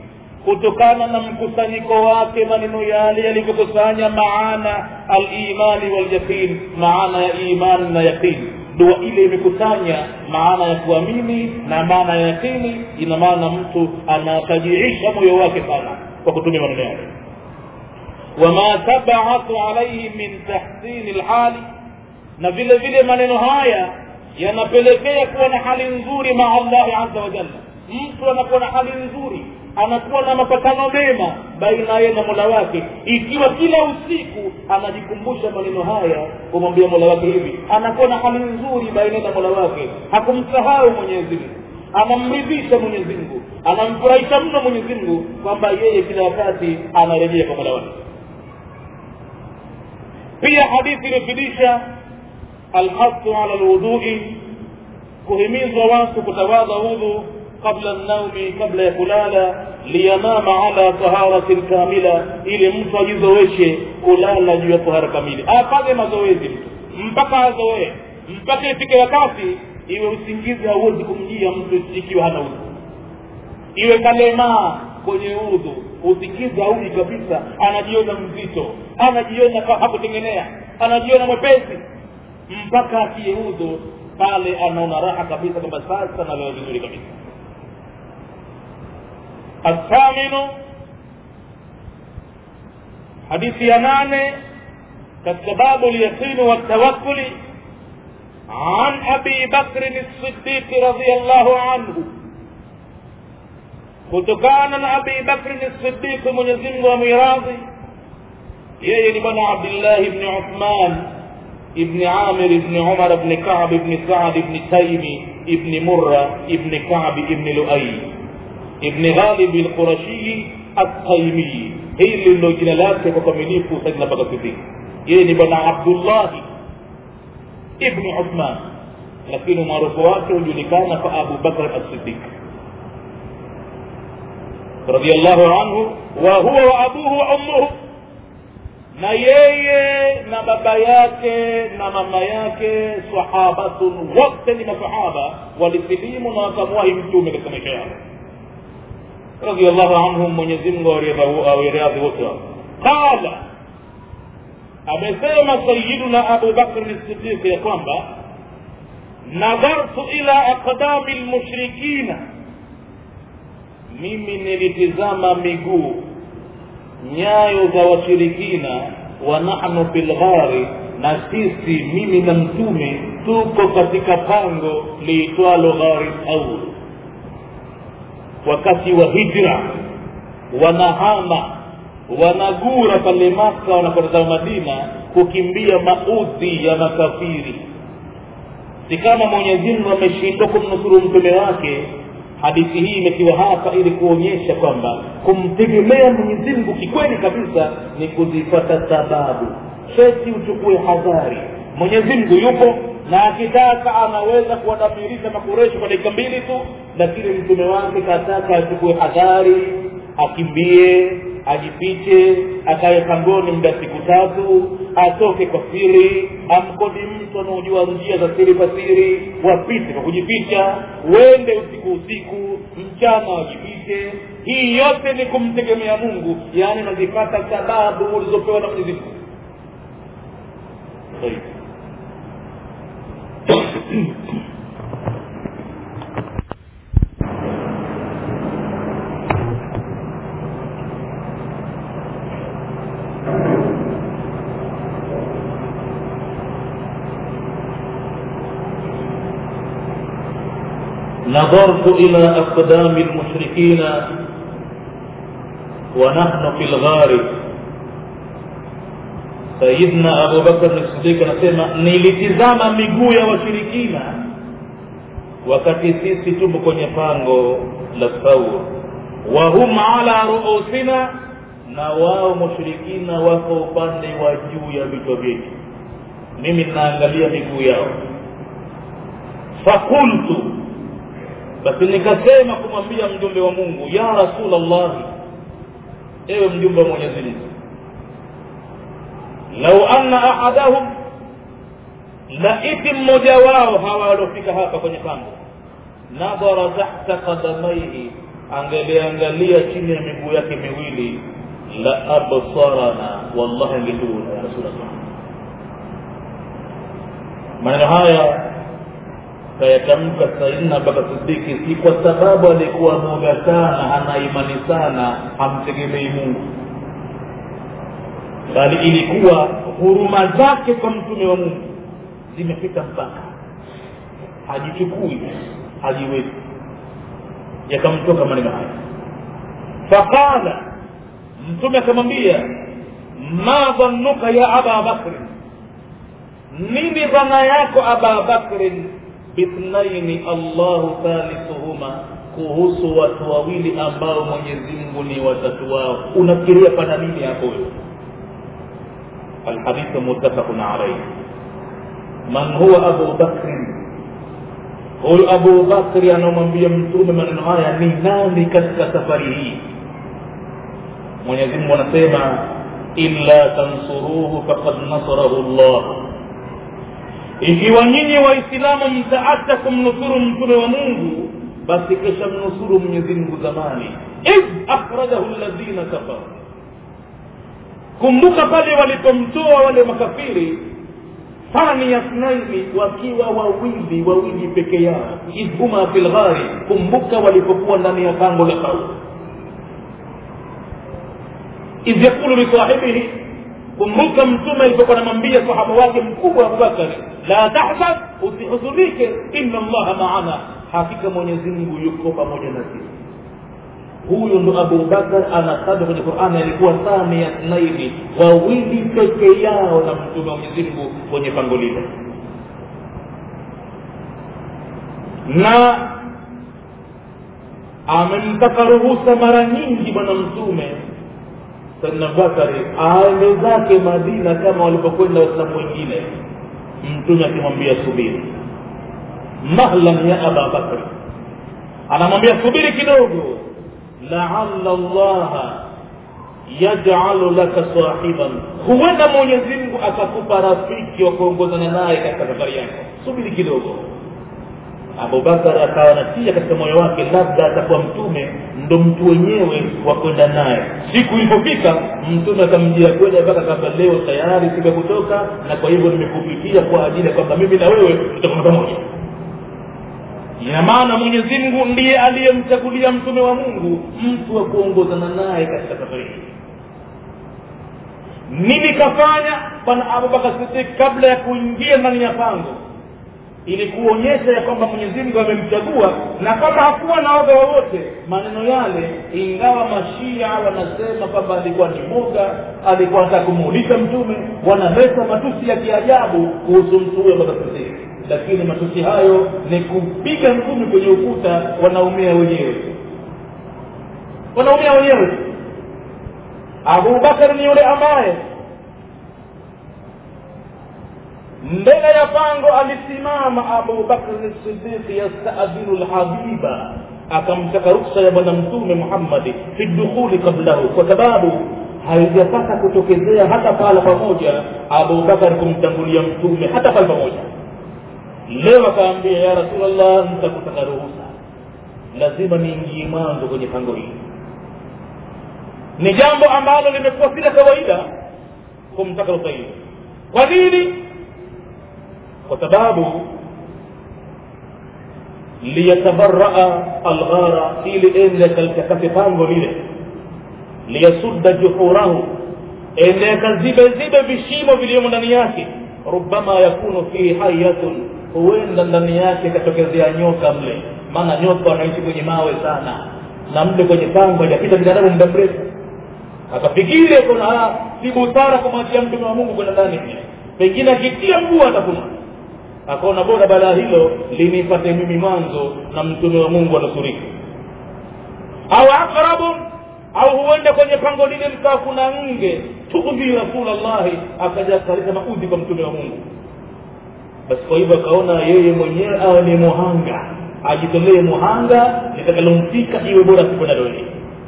kutokana na mkusanyiko wake maneno yale yalivyokusanya maana alimani walyaqin maana ya imani na yaqini dua ile imekusanya maana ya kuamini na maana ya yaqini ina maana mtu anatajiisha moyo wake sana kwa kutumia maneno yake wama tabaatu alaihi min tahsini lhali na vile vile maneno haya yanapelekea kuwa na hali nzuri maa allahi aza wajalla mtu anakuwa na hali nzuri anakuwa na mapatano mema baina yeye na mola wake ikiwa kila usiku anajikumbusha maneno haya kumwambia mola wake hivi anakuwa na hali nzuri baina na mola wake hakumsahau mwenyezi mungu anamridhisha mwenyezi mungu anamfurahisha mno mwenyezi mungu kwamba yeye kila wakati anarejea kwa mola wake pia hadithi iliyofidisha alhasu ala lwudhui kuhimizwa watu kutawadha udhu qabla naumi kabla ya kulala liyanama ala taharatin kamila ili mtu ajizoeshe kulala juu ya tahara kamili afanye mazoezi mtu mpaka azoee mpaka ifike wakati iwe usingizi hauwezi kumjia mtu ikiwa hana udhu iwe kalemaa kwenye udhu usingizi hauji kabisa anajiona mzito anajiona hakutengenea anajiona mwepesi mpaka atie udhu pale anaona raha kabisa kwamba sasa nalala vizuri kabisa الثامن حديث ينان كالسباب اليقين والتوكل عن أبي بكر الصديق رضي الله عنه kutokana na abi bakrin sidiq mwenyezimngu amwiradhi yeye ni bwana abdillahi bni uthman ibni amir ibni umar bni kab ibni saad ibni taimi ibni murra ibni kab ibni luai ibni ghalibi lqurashii altaimii hili ndilo jina lake kwa kamilifu saidina baka sidik yeye ni bwana abdullahi ibni uthman lakini umaarufu wake hujulikana kwa abu bakr alsidik radiallahu anhu wa huwa wa abuhu wa ummuhu na yeye na baba yake na mama yake sahabatun wote ni masahaba walisilimu na wakamwahi mtume katika maisha yao radiallahu anhum mwenyezimngu awiradhi wote wao qala amesema sayiduna abu bakri sidiq ya kwamba nadhartu ila aqdami lmushrikina mimi nilitizama miguu nyayo za washirikina wa nahnu fi lghari na sisi mimi na mtume tuko katika pango liitwalo ghari aul wakati wa hijra wanahama wanagura pale maka wanakwenda madina kukimbia maudhi ya makafiri si kama mwenyezi mungu ameshindwa kumnusuru mtume wake hadithi hii imetiwa hapa ili kuonyesha kwamba kumtegemea mwenyezi mungu kikweli kabisa ni kuzipata sababu sheti uchukue hadhari mwenyezi mungu yupo na akitaka anaweza kuwadamirisha makureshi kwa dakika mbili tu lakini mtume wake kataka achukue hadhari akimbie ajifiche akaye pangoni muda siku tatu atoke kwa siri amkodi mtu anaojua njia za siri kwa siri wapite kwa kujificha wende usiku usiku mchana wajifiche hii yote ni kumtegemea mungu yaani nazipata sababu ulizopewa na mwenyezi mungu نظرت إلى أقدام المشركين ونحن في الغار سيدنا أبو بكر الصديق anasema nilitizama miguu ya washirikina wakati sisi tupo kwenye pango la saur wahum ala ruusina na wao mushirikina wako upande wa juu ya vichwa vyetu mimi ninaangalia miguu yao fakultu basi nikasema kumwambia mjumbe wa mungu ya rasulllah ewe mjumbe wa mwenyezi mungu lau anna ahadahum laiti mmoja wao hawa waliofika hapa kwenye pango nadhara tahta qadamaihi angeliangalia chini ya miguu yake miwili la absarana wallahi angetuona ya rasulllah maneno haya kayatamka saidina abubakar sidiki si kwa sababu alikuwa moga sana ana imani sana hamtegemei mungu bali ilikuwa huruma zake kwa mtume wa mungu zimefika mpaka hajichukui hajiwezi yakamtoka maneno haya faqala mtume akamwambia ma dhannuka ya aba bakrin nini dhana yako aba bakrin bithnaini allahu thalithuhuma kuhusu watu wawili ambao mwenyezi mungu ni watatu wao unafikiria pana nini hapo wewe alhadithu muttafaqun alayhi man huwa abu bakrin huyu abu bakri anamwambia mtume maneno haya ni nani katika safari hii mwenyezi mungu anasema illa tansuruhu faqad nasarahu llah ikiwa nyinyi waislamu mtaacha kumnusuru mtume wa mungu basi kesha mnusuru mwenyezi mungu zamani idh akhrajahu ladhina kafaru kumbuka pale walipomtoa wale makafiri thani yathnaini wakiwa wawili wawili peke yao idhuma fi lghari kumbuka walipokuwa ndani ya pango la kaumu idh yakulu lisahibihi kumbuka mtume alipokuwa anamwambia sahaba wake mkubwa abubakari la tahzan usihuzunike inna allaha maana hakika mwenyezi mungu yuko pamoja na sisi huyu ndo abubakar anatajwa kwenye qurani alikuwa thani ya thnaini wawili peke yao na mtume wa mwenyezi mungu kwenye pango lile na amemtaka ruhusa mara nyingi bwana mtume saidna bakari aende zake madina kama walipokwenda waislamu wengine mtume akimwambia subiri mahlan ya aba bakri anamwambia subiri kidogo laala llaha yajalu laka sahiban huenda mwenyezi mungu akakupa rafiki wa kuongozana naye katika safari yako subiri kidogo abubakar akawa natia katika moyo wake labda atakuwa mtume ndo mtu wenyewe wa kwenda naye siku ilipofika mtume akamjia kweli mpaka kamba leo tayari siku ya kutoka na kwa hivyo nimekupitia kwa ajili ya kwamba mimi na wewe tutakuwa pamoja ina maana mwenyezi mungu ndiye aliyemchagulia mtume wa mungu mtu wa kuongozana naye katika safari hii nini kafanya bwana abubakar sidik kabla ya kuingia ndani ya pango ili kuonyesha ya kwamba mwenyezi mungu amemchagua na kama hakuwa na odha wowote maneno yale ingawa mashia wanasema kwamba alikuwa ni moga alikuwa anataka kumuulisha mtume wanaleta matusi ya kiajabu kuhusu mtu huyo bakasidik lakini matusi hayo ni kupiga ngumi kwenye ukuta wanaumia wenyewe wanaumia wenyewe abubakar ni yule ambaye mbele ya pango alisimama abubakri sidiki yastadhinu lhabiba akamtaka ruksa ya bwana mtume muhammadi fi dukhuli qablahu kwa sababu haijapata kutokezea hata pala pamoja abubakar kumtangulia mtume hata pale pamoja leo akaambia ya rasulllah nitakutaka ruhusa lazima niingie mwanzo kwenye pango hili ni jambo ambalo limekuwa si la kawaida kumtaka ruhusa hiyo kwa nini kwa sababu liyatabaraa alghara ili ende kalikakate pango lile liyasudda juhurahu ende akazibe zibe vishimo vilivyomo ndani yake rubama yakunu fihi hayatun huenda ndani yake ikatokezea nyoka mle maana nyoka wanaishi kwenye mawe sana na mle kwenye pango hajapita binadamu muda mrefu akafikiri kuna si busara kumwachia mtume wa mungu kwenda ndani pengine akitia mguu atafuna akaona bora balaa hilo linipate mimi mwanzo na mtume wa mungu anusurika au aqrabun au huenda kwenye pango lile likawa kuna nge tudhi rasulallahi akaja akaleta maudhi kwa mtume wa mungu basi kwa hivyo akaona yeye mwenyewe awe ni muhanga ajitolee muhanga litakalomfika iwe bora sikwenda dole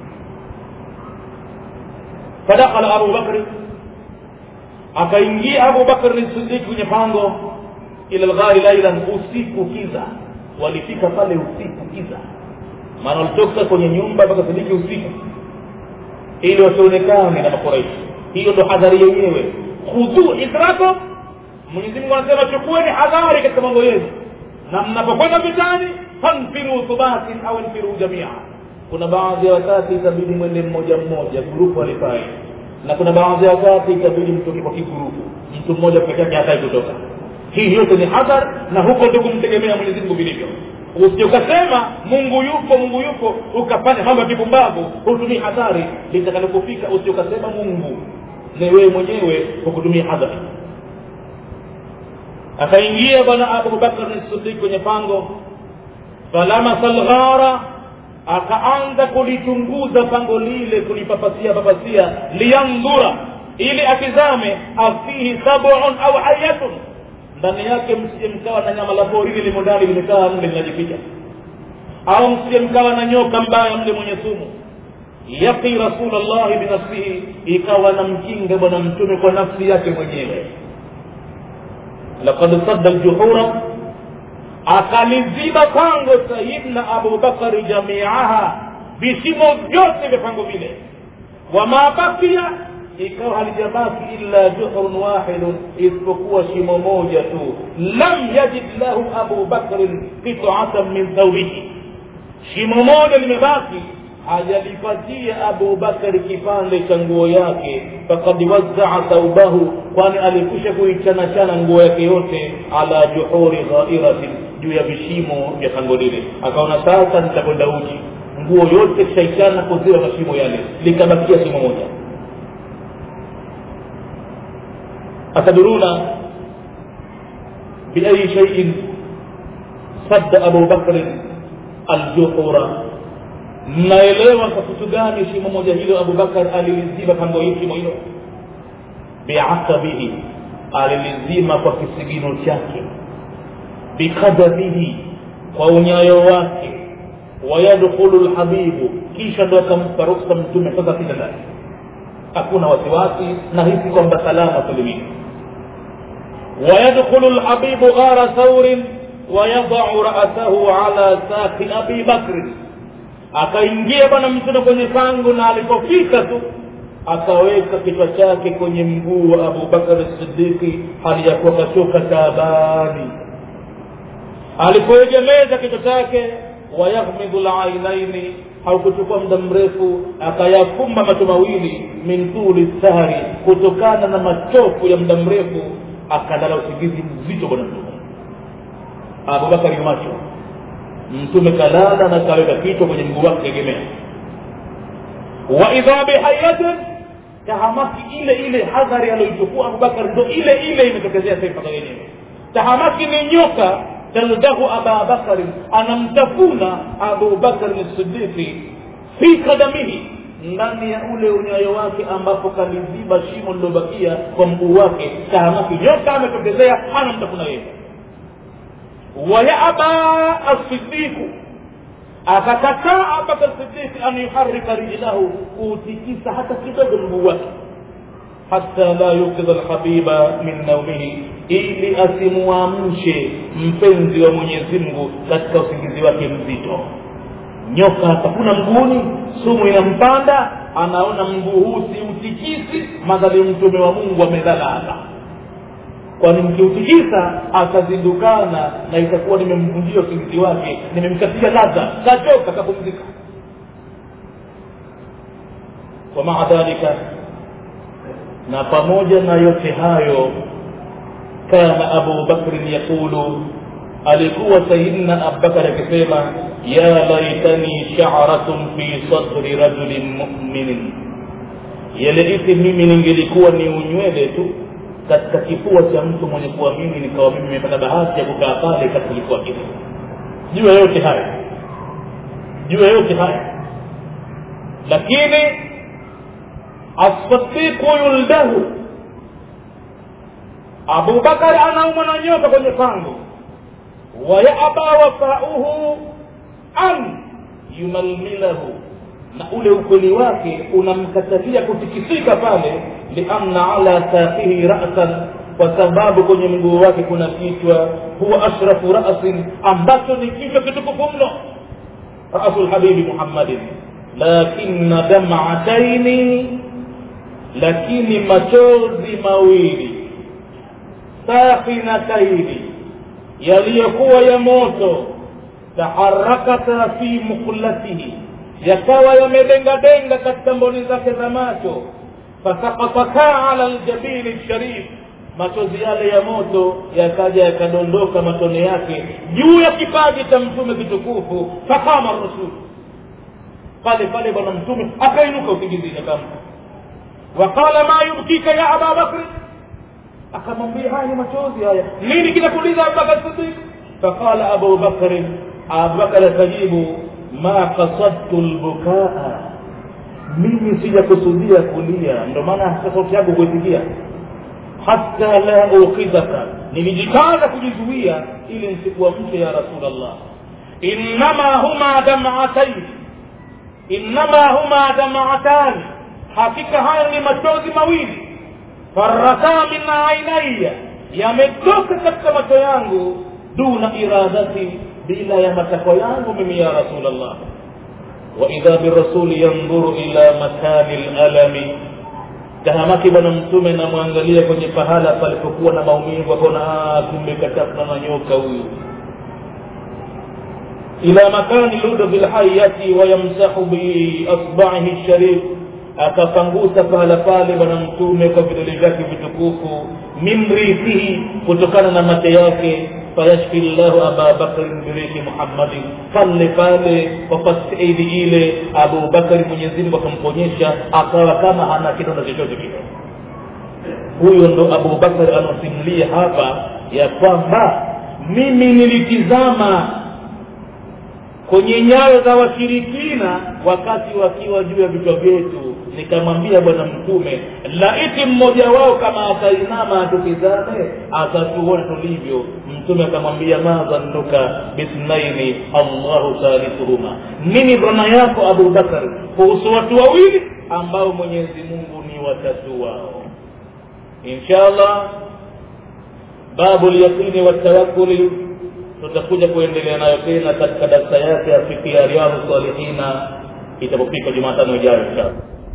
fadakhala abu bakri akaingia abu bakri sidiki kwenye pango ila lghari lailan usiku kiza walifika pale usiku kiza maana walitoka kwenye nyumba mpaka sadiki usiku ili wasionekane na makuraishi hiyo ndo hadhari yenyewe khudhu hidrakum mwenyezi mungu anasema chukueni hadhari katika mambo yenu na mnapokwenda vitani fanfiru thubatin au nfiru jamia kuna baadhi ya wakati itabidi mwende mmoja mmoja grupu alifai na kuna baadhi ya wakati itabidi mtoke kwa kigurupu mtu mmoja peke yake hatai kutoka hii yote ni hadhar na huko ndio kumtegemea mwenyezi mungu vilivyo usije ukasema mungu yupo mungu yupo ukafanya mambo ya kipumbavu hutumii hadhari litakalokufika usije ukasema mungu ni wewe mwenyewe kwa kutumia hadhari akaingia bwana abubakar sidik kwenye pango falamasa lghara akaanza kulichunguza pango lile kulipapasia papasia liyandhura ili atizame afihi sabun au hayatun ndani yake msije mkawa na nyama la porini limo ndani limekaa mle linajificha au msije mkawa na nyoka mbaya mle mwenye sumu yaqi rasulllahi binafsihi ikawa na mkinga bwana mtume kwa nafsi yake mwenyewe laqad sadda ljuhura akaliziba pango sayidna abubakari jamiaha vishimo vyote vya pango vile wama bakia ikawa halijabaki illa juhrun wahidun isipokuwa shimo moja tu lam yajid lahu abu bakrin qitatan min thawbihi shimo moja limebaki hajalipatia abu bakari kipande cha nguo yake fakad wazzaa thaubahu kwani alikwisha kuichanachana nguo yake yote ala juhuri ghairatin juu ya vishimo vya pango lile akaona sasa nitakwenda uji nguo yote kishaichana kuziwa mashimo yale likabakia shimo moja ataduruna biayi shaiin sadda abu bakrin aljuhura mnaelewa kwa kitu gani shimo moja hilo abubakar aliliziba pango hii shimo hilo biasabihi alilizima kwa kisigino chake bikadamihi kwa unyayo wake wayadkhulu lhabibu kisha ndo akampa ruksa mtume sasa kila ndani hakuna wasiwasi na hisi kwamba salama salimini wayadkhulu lhabibu ghara thaurin wayadau rasahu ala saki abi bakrin akaingia bwana mtume kwenye pango na alipofika tu akaweka kichwa chake kwenye mguu wa abubakar sidiki hali ya kuwa kachoka taabani alipoegemeza kichwa chake wayaghmidhu lainaini haukuchukua muda mrefu akayafumba macho mawili min tuli sahari kutokana na machofu ya muda mrefu akalala usingizi mzito bwana mtume abubakari macho mtume kalala na kaweka kichwa kwenye mguu wake tegemea wa idha bihayatin tahamaki ile ile hadhari aliyoichukua abubakar ndo ile ile imetokezea sasa yenyewe tahamaki ni nyoka taldahu aba bakari anamtafuna abu bakari sidiki fi kadamihi ndani ya ule unyayo wake ambapo kaliziba shimo lilobakia kwa mguu wake tahamaki nyoka ametokezea anamtafuna yeye wayaba asidiku akakataa abubakar sidiki an yuharika rijlahu kuutikisa hata kidogo mguu wake hata la yukidha lhabiba min naumihi ili asimwamshe mpenzi wa mwenyezi mungu katika usingizi wake mzito nyoka atafuna mguuni sumu inampanda anaona mguu huu siutikisi madhali mtume wa mungu amelala kwani mkiutikisa atazindukana na itakuwa nimemvunjia usingizi wake nimemkatia ladha kachoka kapumzika wamaa dhalika na pamoja na yote hayo kana abu bakrin yaqulu alikuwa sayidina abubakar akisema ya laitani sharatun fi sadri rajulin muminin yaleiti mimi ningelikuwa ni unywele tu katika kifua cha mtu mwenye kuamini nikawa mimi nimepata bahati ya kukaa pale katika kifua kile juu ya yote haya juu ya yote haya lakini asadiqu yuldahu abubakar anaumwa na nyoka kwenye pango wayaba wafauhu an yumalmilahu na ule ukweli wake unamkatalia kutikisika pale lianna ala saqihi rasan kwa sababu kwenye mguu wake kuna kichwa huwa ashrafu rasin ambacho ni kichwa kitukufu mno rasu lhabibi muhammadin lakina damataini lakini machozi mawili safinataini yaliyokuwa ya moto taharakata fi muqlatihi yakawa yamedengadenga katika mboni zake za macho fasakataka ala ljabini lsharif machozi yale ya moto yakaja yakadondoka matone yake juu ya kipaji cha mtume kitukufu fakama rasul pale pale bwana mtume akainuka usingizini akamka waqala ma yubkika ya aba bakri akamwambia haya ni machozi haya nini kinakuliza abubakar sidik faqala abu bakrin abubakar akajibu ma kasadtu lbukaa mimi sijakusudia kulia ndo maana hata sauti yangu kuitikia hata la ukhidhaka nilijikaza kujizuia ili nsikuamshe ya rasulllah innama huma damataini innama huma damatani hakika haya ni machozi mawili farata min ainaiya yametoka katika macho yangu duna iradati bila ya matakwa yangu mimi ya rasulllah waidha birasuli yandhuru ila makani lalami tahamaki bwana mtume namwangalia kwenye pahala palipokuwa na maumivu akaona kumbe katafuna na nyoka huyu ila makani ludhi lhayati wayamsahu biasbaihi sharif akapangusa pahala pale bwana mtume kwa vidole vyake vitukufu min rithihi kutokana na mate yake fayashfi llahu aba bakrin birihi muhammadin pale pale kwa fasaidi ile abubakari mwenyezimngu akamponyesha akawa kama hana kidonda chochote kile huyo ndo abubakari anaosimulia hapa ya kwamba mimi nilitizama kwenye nyayo za washirikina wakati wakiwa juu ya vichwa vyetu nikamwambia bwana mtume laiti mmoja wao kama atainama atutizame atatuona tulivyo mtume akamwambia ma dhannuka bisnaini allahu thalithuhuma nini dhana yako abubakar kuhusu watu wawili ambao mwenyezi mungu ni watatu wao insha allah babu lyaqini watawakuli tutakuja kuendelea nayo tena katika darsa yake ya fiki ya riadhu salihina itapofika jumatano ijayo inshallah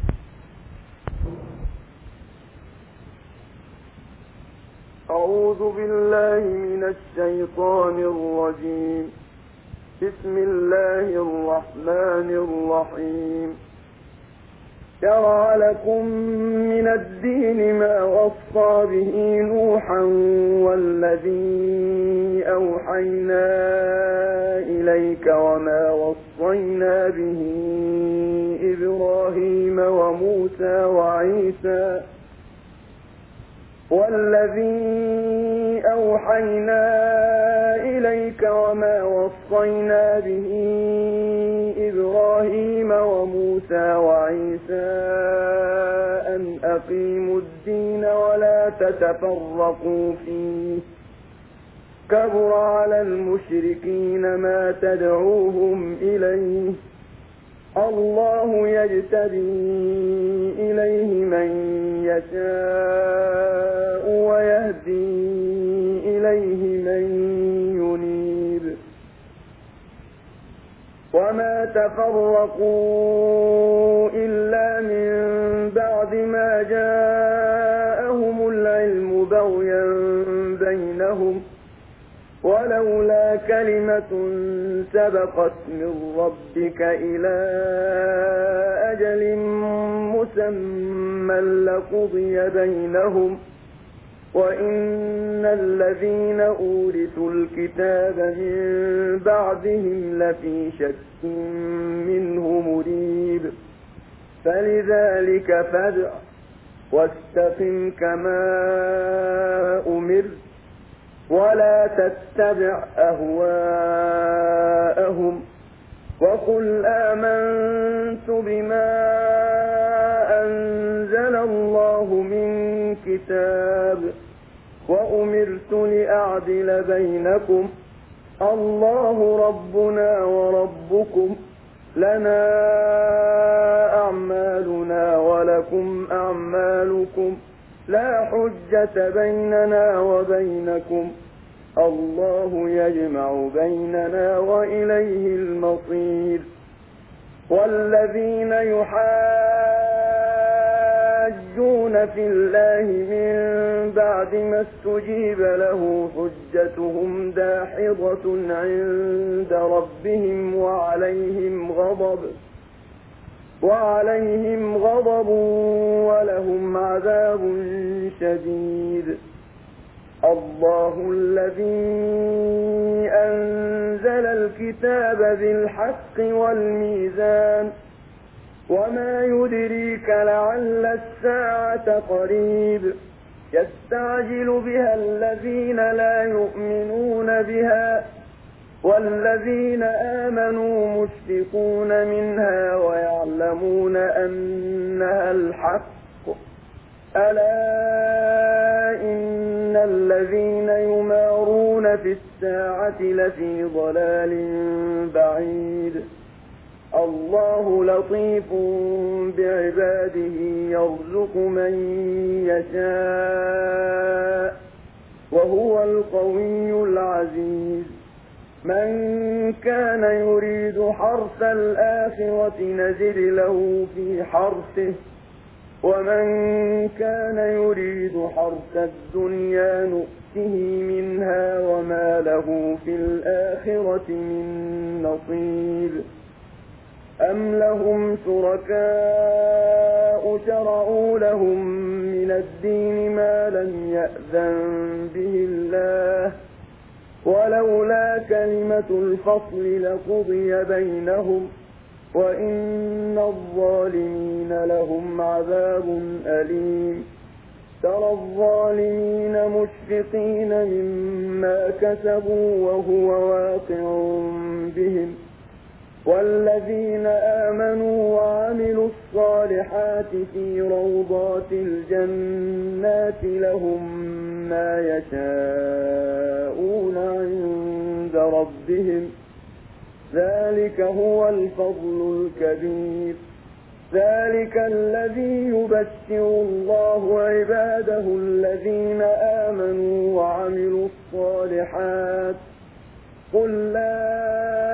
أعوذ بالله من الشيطان الرجيم بسم الله الرحمن الرحيم شرع لكم من الدين ما وصى به نوحا والذي أوحينا إليك وما وصينا به إبراهيم وموسى وعيسى والذي أوحينا إليك وما وصينا به إبراهيم وموسى وعيسى أن أقيموا الدين ولا تتفرقوا فيه كبر على المشركين ما تدعوهم إليه الله يجتبي إليه من يشاء ويهدي إليه من ينيب وما تفرقوا إلا من بعد ما جاءهم العلم بغيا بينهم ولولا كلمة سبقت من ربك إلى أجل مسمى لقضي بينهم وإن الذين أورثوا الكتاب من بعدهم لفي شك منه مريب فلذلك فادع واستقم كما أمرت ولا تتبع أهواءهم وقل آمنت بما أنزل الله من كتاب وأمرت لأعدل بينكم الله ربنا وربكم لنا أعمالنا ولكم أعمالكم لا حجة بيننا وبينكم الله يجمع بيننا وإليه المصير والذين يحاجون في الله من بعد ما استجيب له حجتهم داحضة عند ربهم وعليهم غضب وعليهم غضب ولهم عذاب شديد الله الذي أنزل الكتاب بالحق والميزان وما يدريك لعل الساعة قريب يستعجل بها الذين لا يؤمنون بها والذين آمنوا مشفقون منها ويعلمون أنها الحق ألا إن الذين يمارون في الساعة لفي ضلال بعيد الله لطيف بعباده يرزق من يشاء وهو القوي العزيز من كان يريد حرث الآخرة نزل له في حرثه ومن كان يريد حرث الدنيا نؤته منها وما له في الآخرة من نصيب أم لهم شركاء شرعوا لهم من الدين ما لم يأذن به الله ولولا كلمة الفصل لقضي بينهم وإن الظالمين لهم عذاب أليم ترى الظالمين مشفقين مما كسبوا وهو واقع بهم والذين آمنوا وعملوا الصالحات في روضات الجنات لهم ما يشاءون عند ربهم ذلك هو الفضل الكبير ذلك الذي يبشر الله عباده الذين آمنوا وعملوا الصالحات قل لا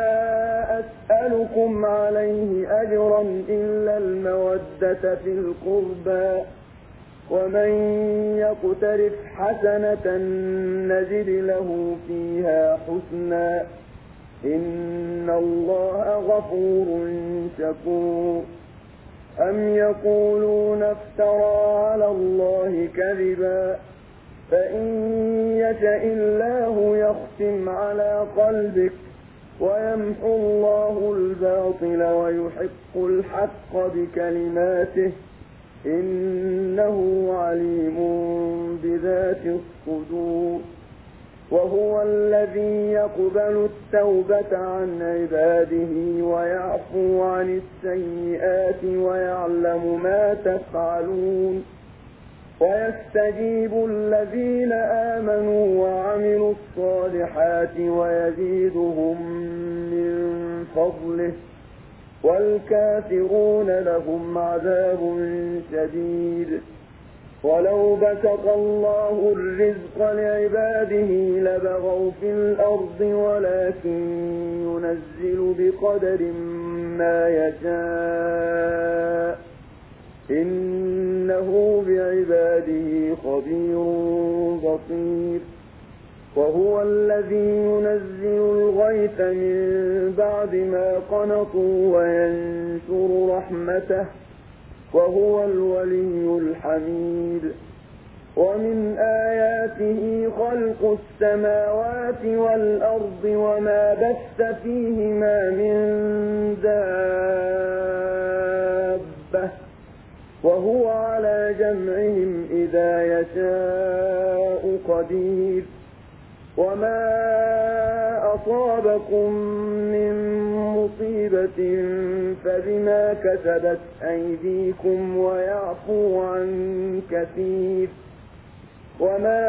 أسألكم عليه أجرا إلا المودة في القربى ومن يقترف حسنة نزد له فيها حسنا إن الله غفور شكور أم يقولون افترى على الله كذبا فإن يشأ الله يختم على قلبك ويمحو الله الباطل ويحق الحق بكلماته إنه عليم بذات الصدور وهو الذي يقبل التوبة عن عباده ويعفو عن السيئات ويعلم ما تفعلون ويستجيب الذين آمنوا وعملوا الصالحات ويزيدهم من فضله والكافرون لهم عذاب شديد ولو بسط الله الرزق لعباده لبغوا في الأرض ولكن ينزل بقدر ما يشاء إنه بعباده خبير بصير وهو الذي ينزل الغيث من بعد ما قنطوا وينشر رحمته وهو الولي الحميد ومن آياته خلق السماوات والأرض وما بث فيهما من دابة وهو على جمعهم إذا يشاء قدير وما أصابكم من مصيبة فبما كسبت أيديكم ويعفو عن كثير وما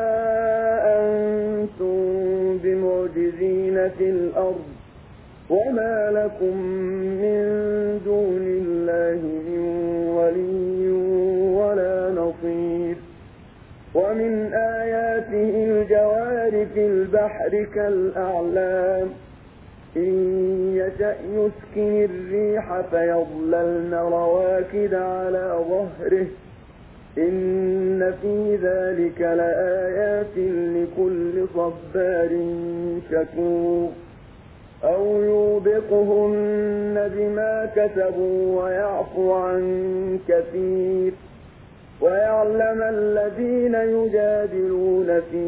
أنتم بمعجزين في الأرض وما لكم من دون الله من ولي ولا نصير ومن آياته عليه الجوار في البحر كالأعلام إن يشأ يسكن الريح فيظللن رواكد على ظهره إن في ذلك لآيات لكل صبار شكور أو يوبقهن بما كسبوا ويعفو عن كثير ويعلم الذين يجادلون في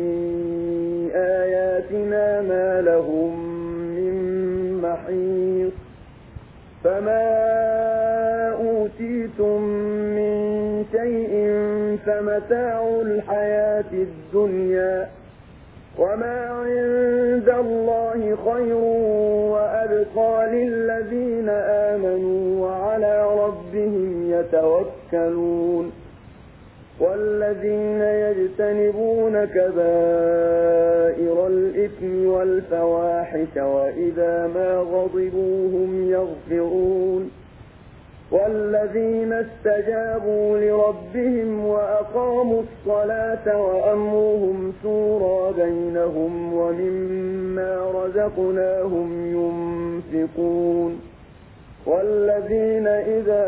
آياتنا ما لهم من محيص فما أوتيتم من شيء فمتاع الحياة الدنيا وما عند الله خير وأبقى للذين آمنوا وعلى ربهم يتوكلون والذين يجتنبون كبائر الإثم والفواحش وإذا ما غضبوا هم يغفرون والذين استجابوا لربهم وأقاموا الصلاة وأمرهم شورى بينهم ومما رزقناهم ينفقون والذين إذا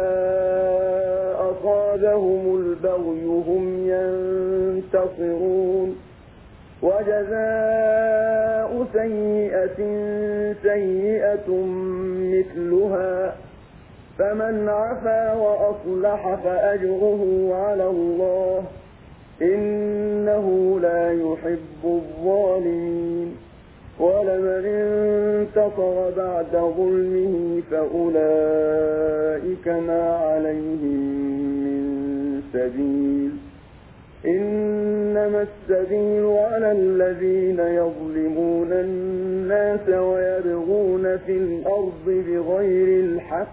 أصابهم البغي هم ينتصرون وجزاء سيئة سيئة مثلها فمن عفا وأصلح فأجره على الله إنه لا يحب الظالمين ولمن انتصر بعد ظلمه فأولئك ما عليهم من سبيل إنما السبيل على الذين يظلمون الناس ويبغون في الأرض بغير الحق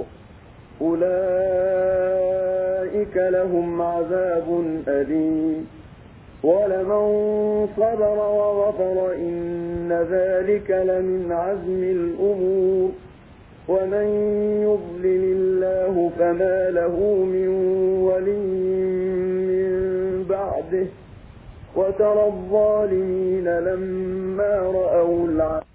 أولئك لهم عذاب أليم ولمن صبر وغفر إن ذلك لمن عزم الأمور ومن يضلل الله فما له من ولي من بعده وترى الظالمين لما رأوا العذاب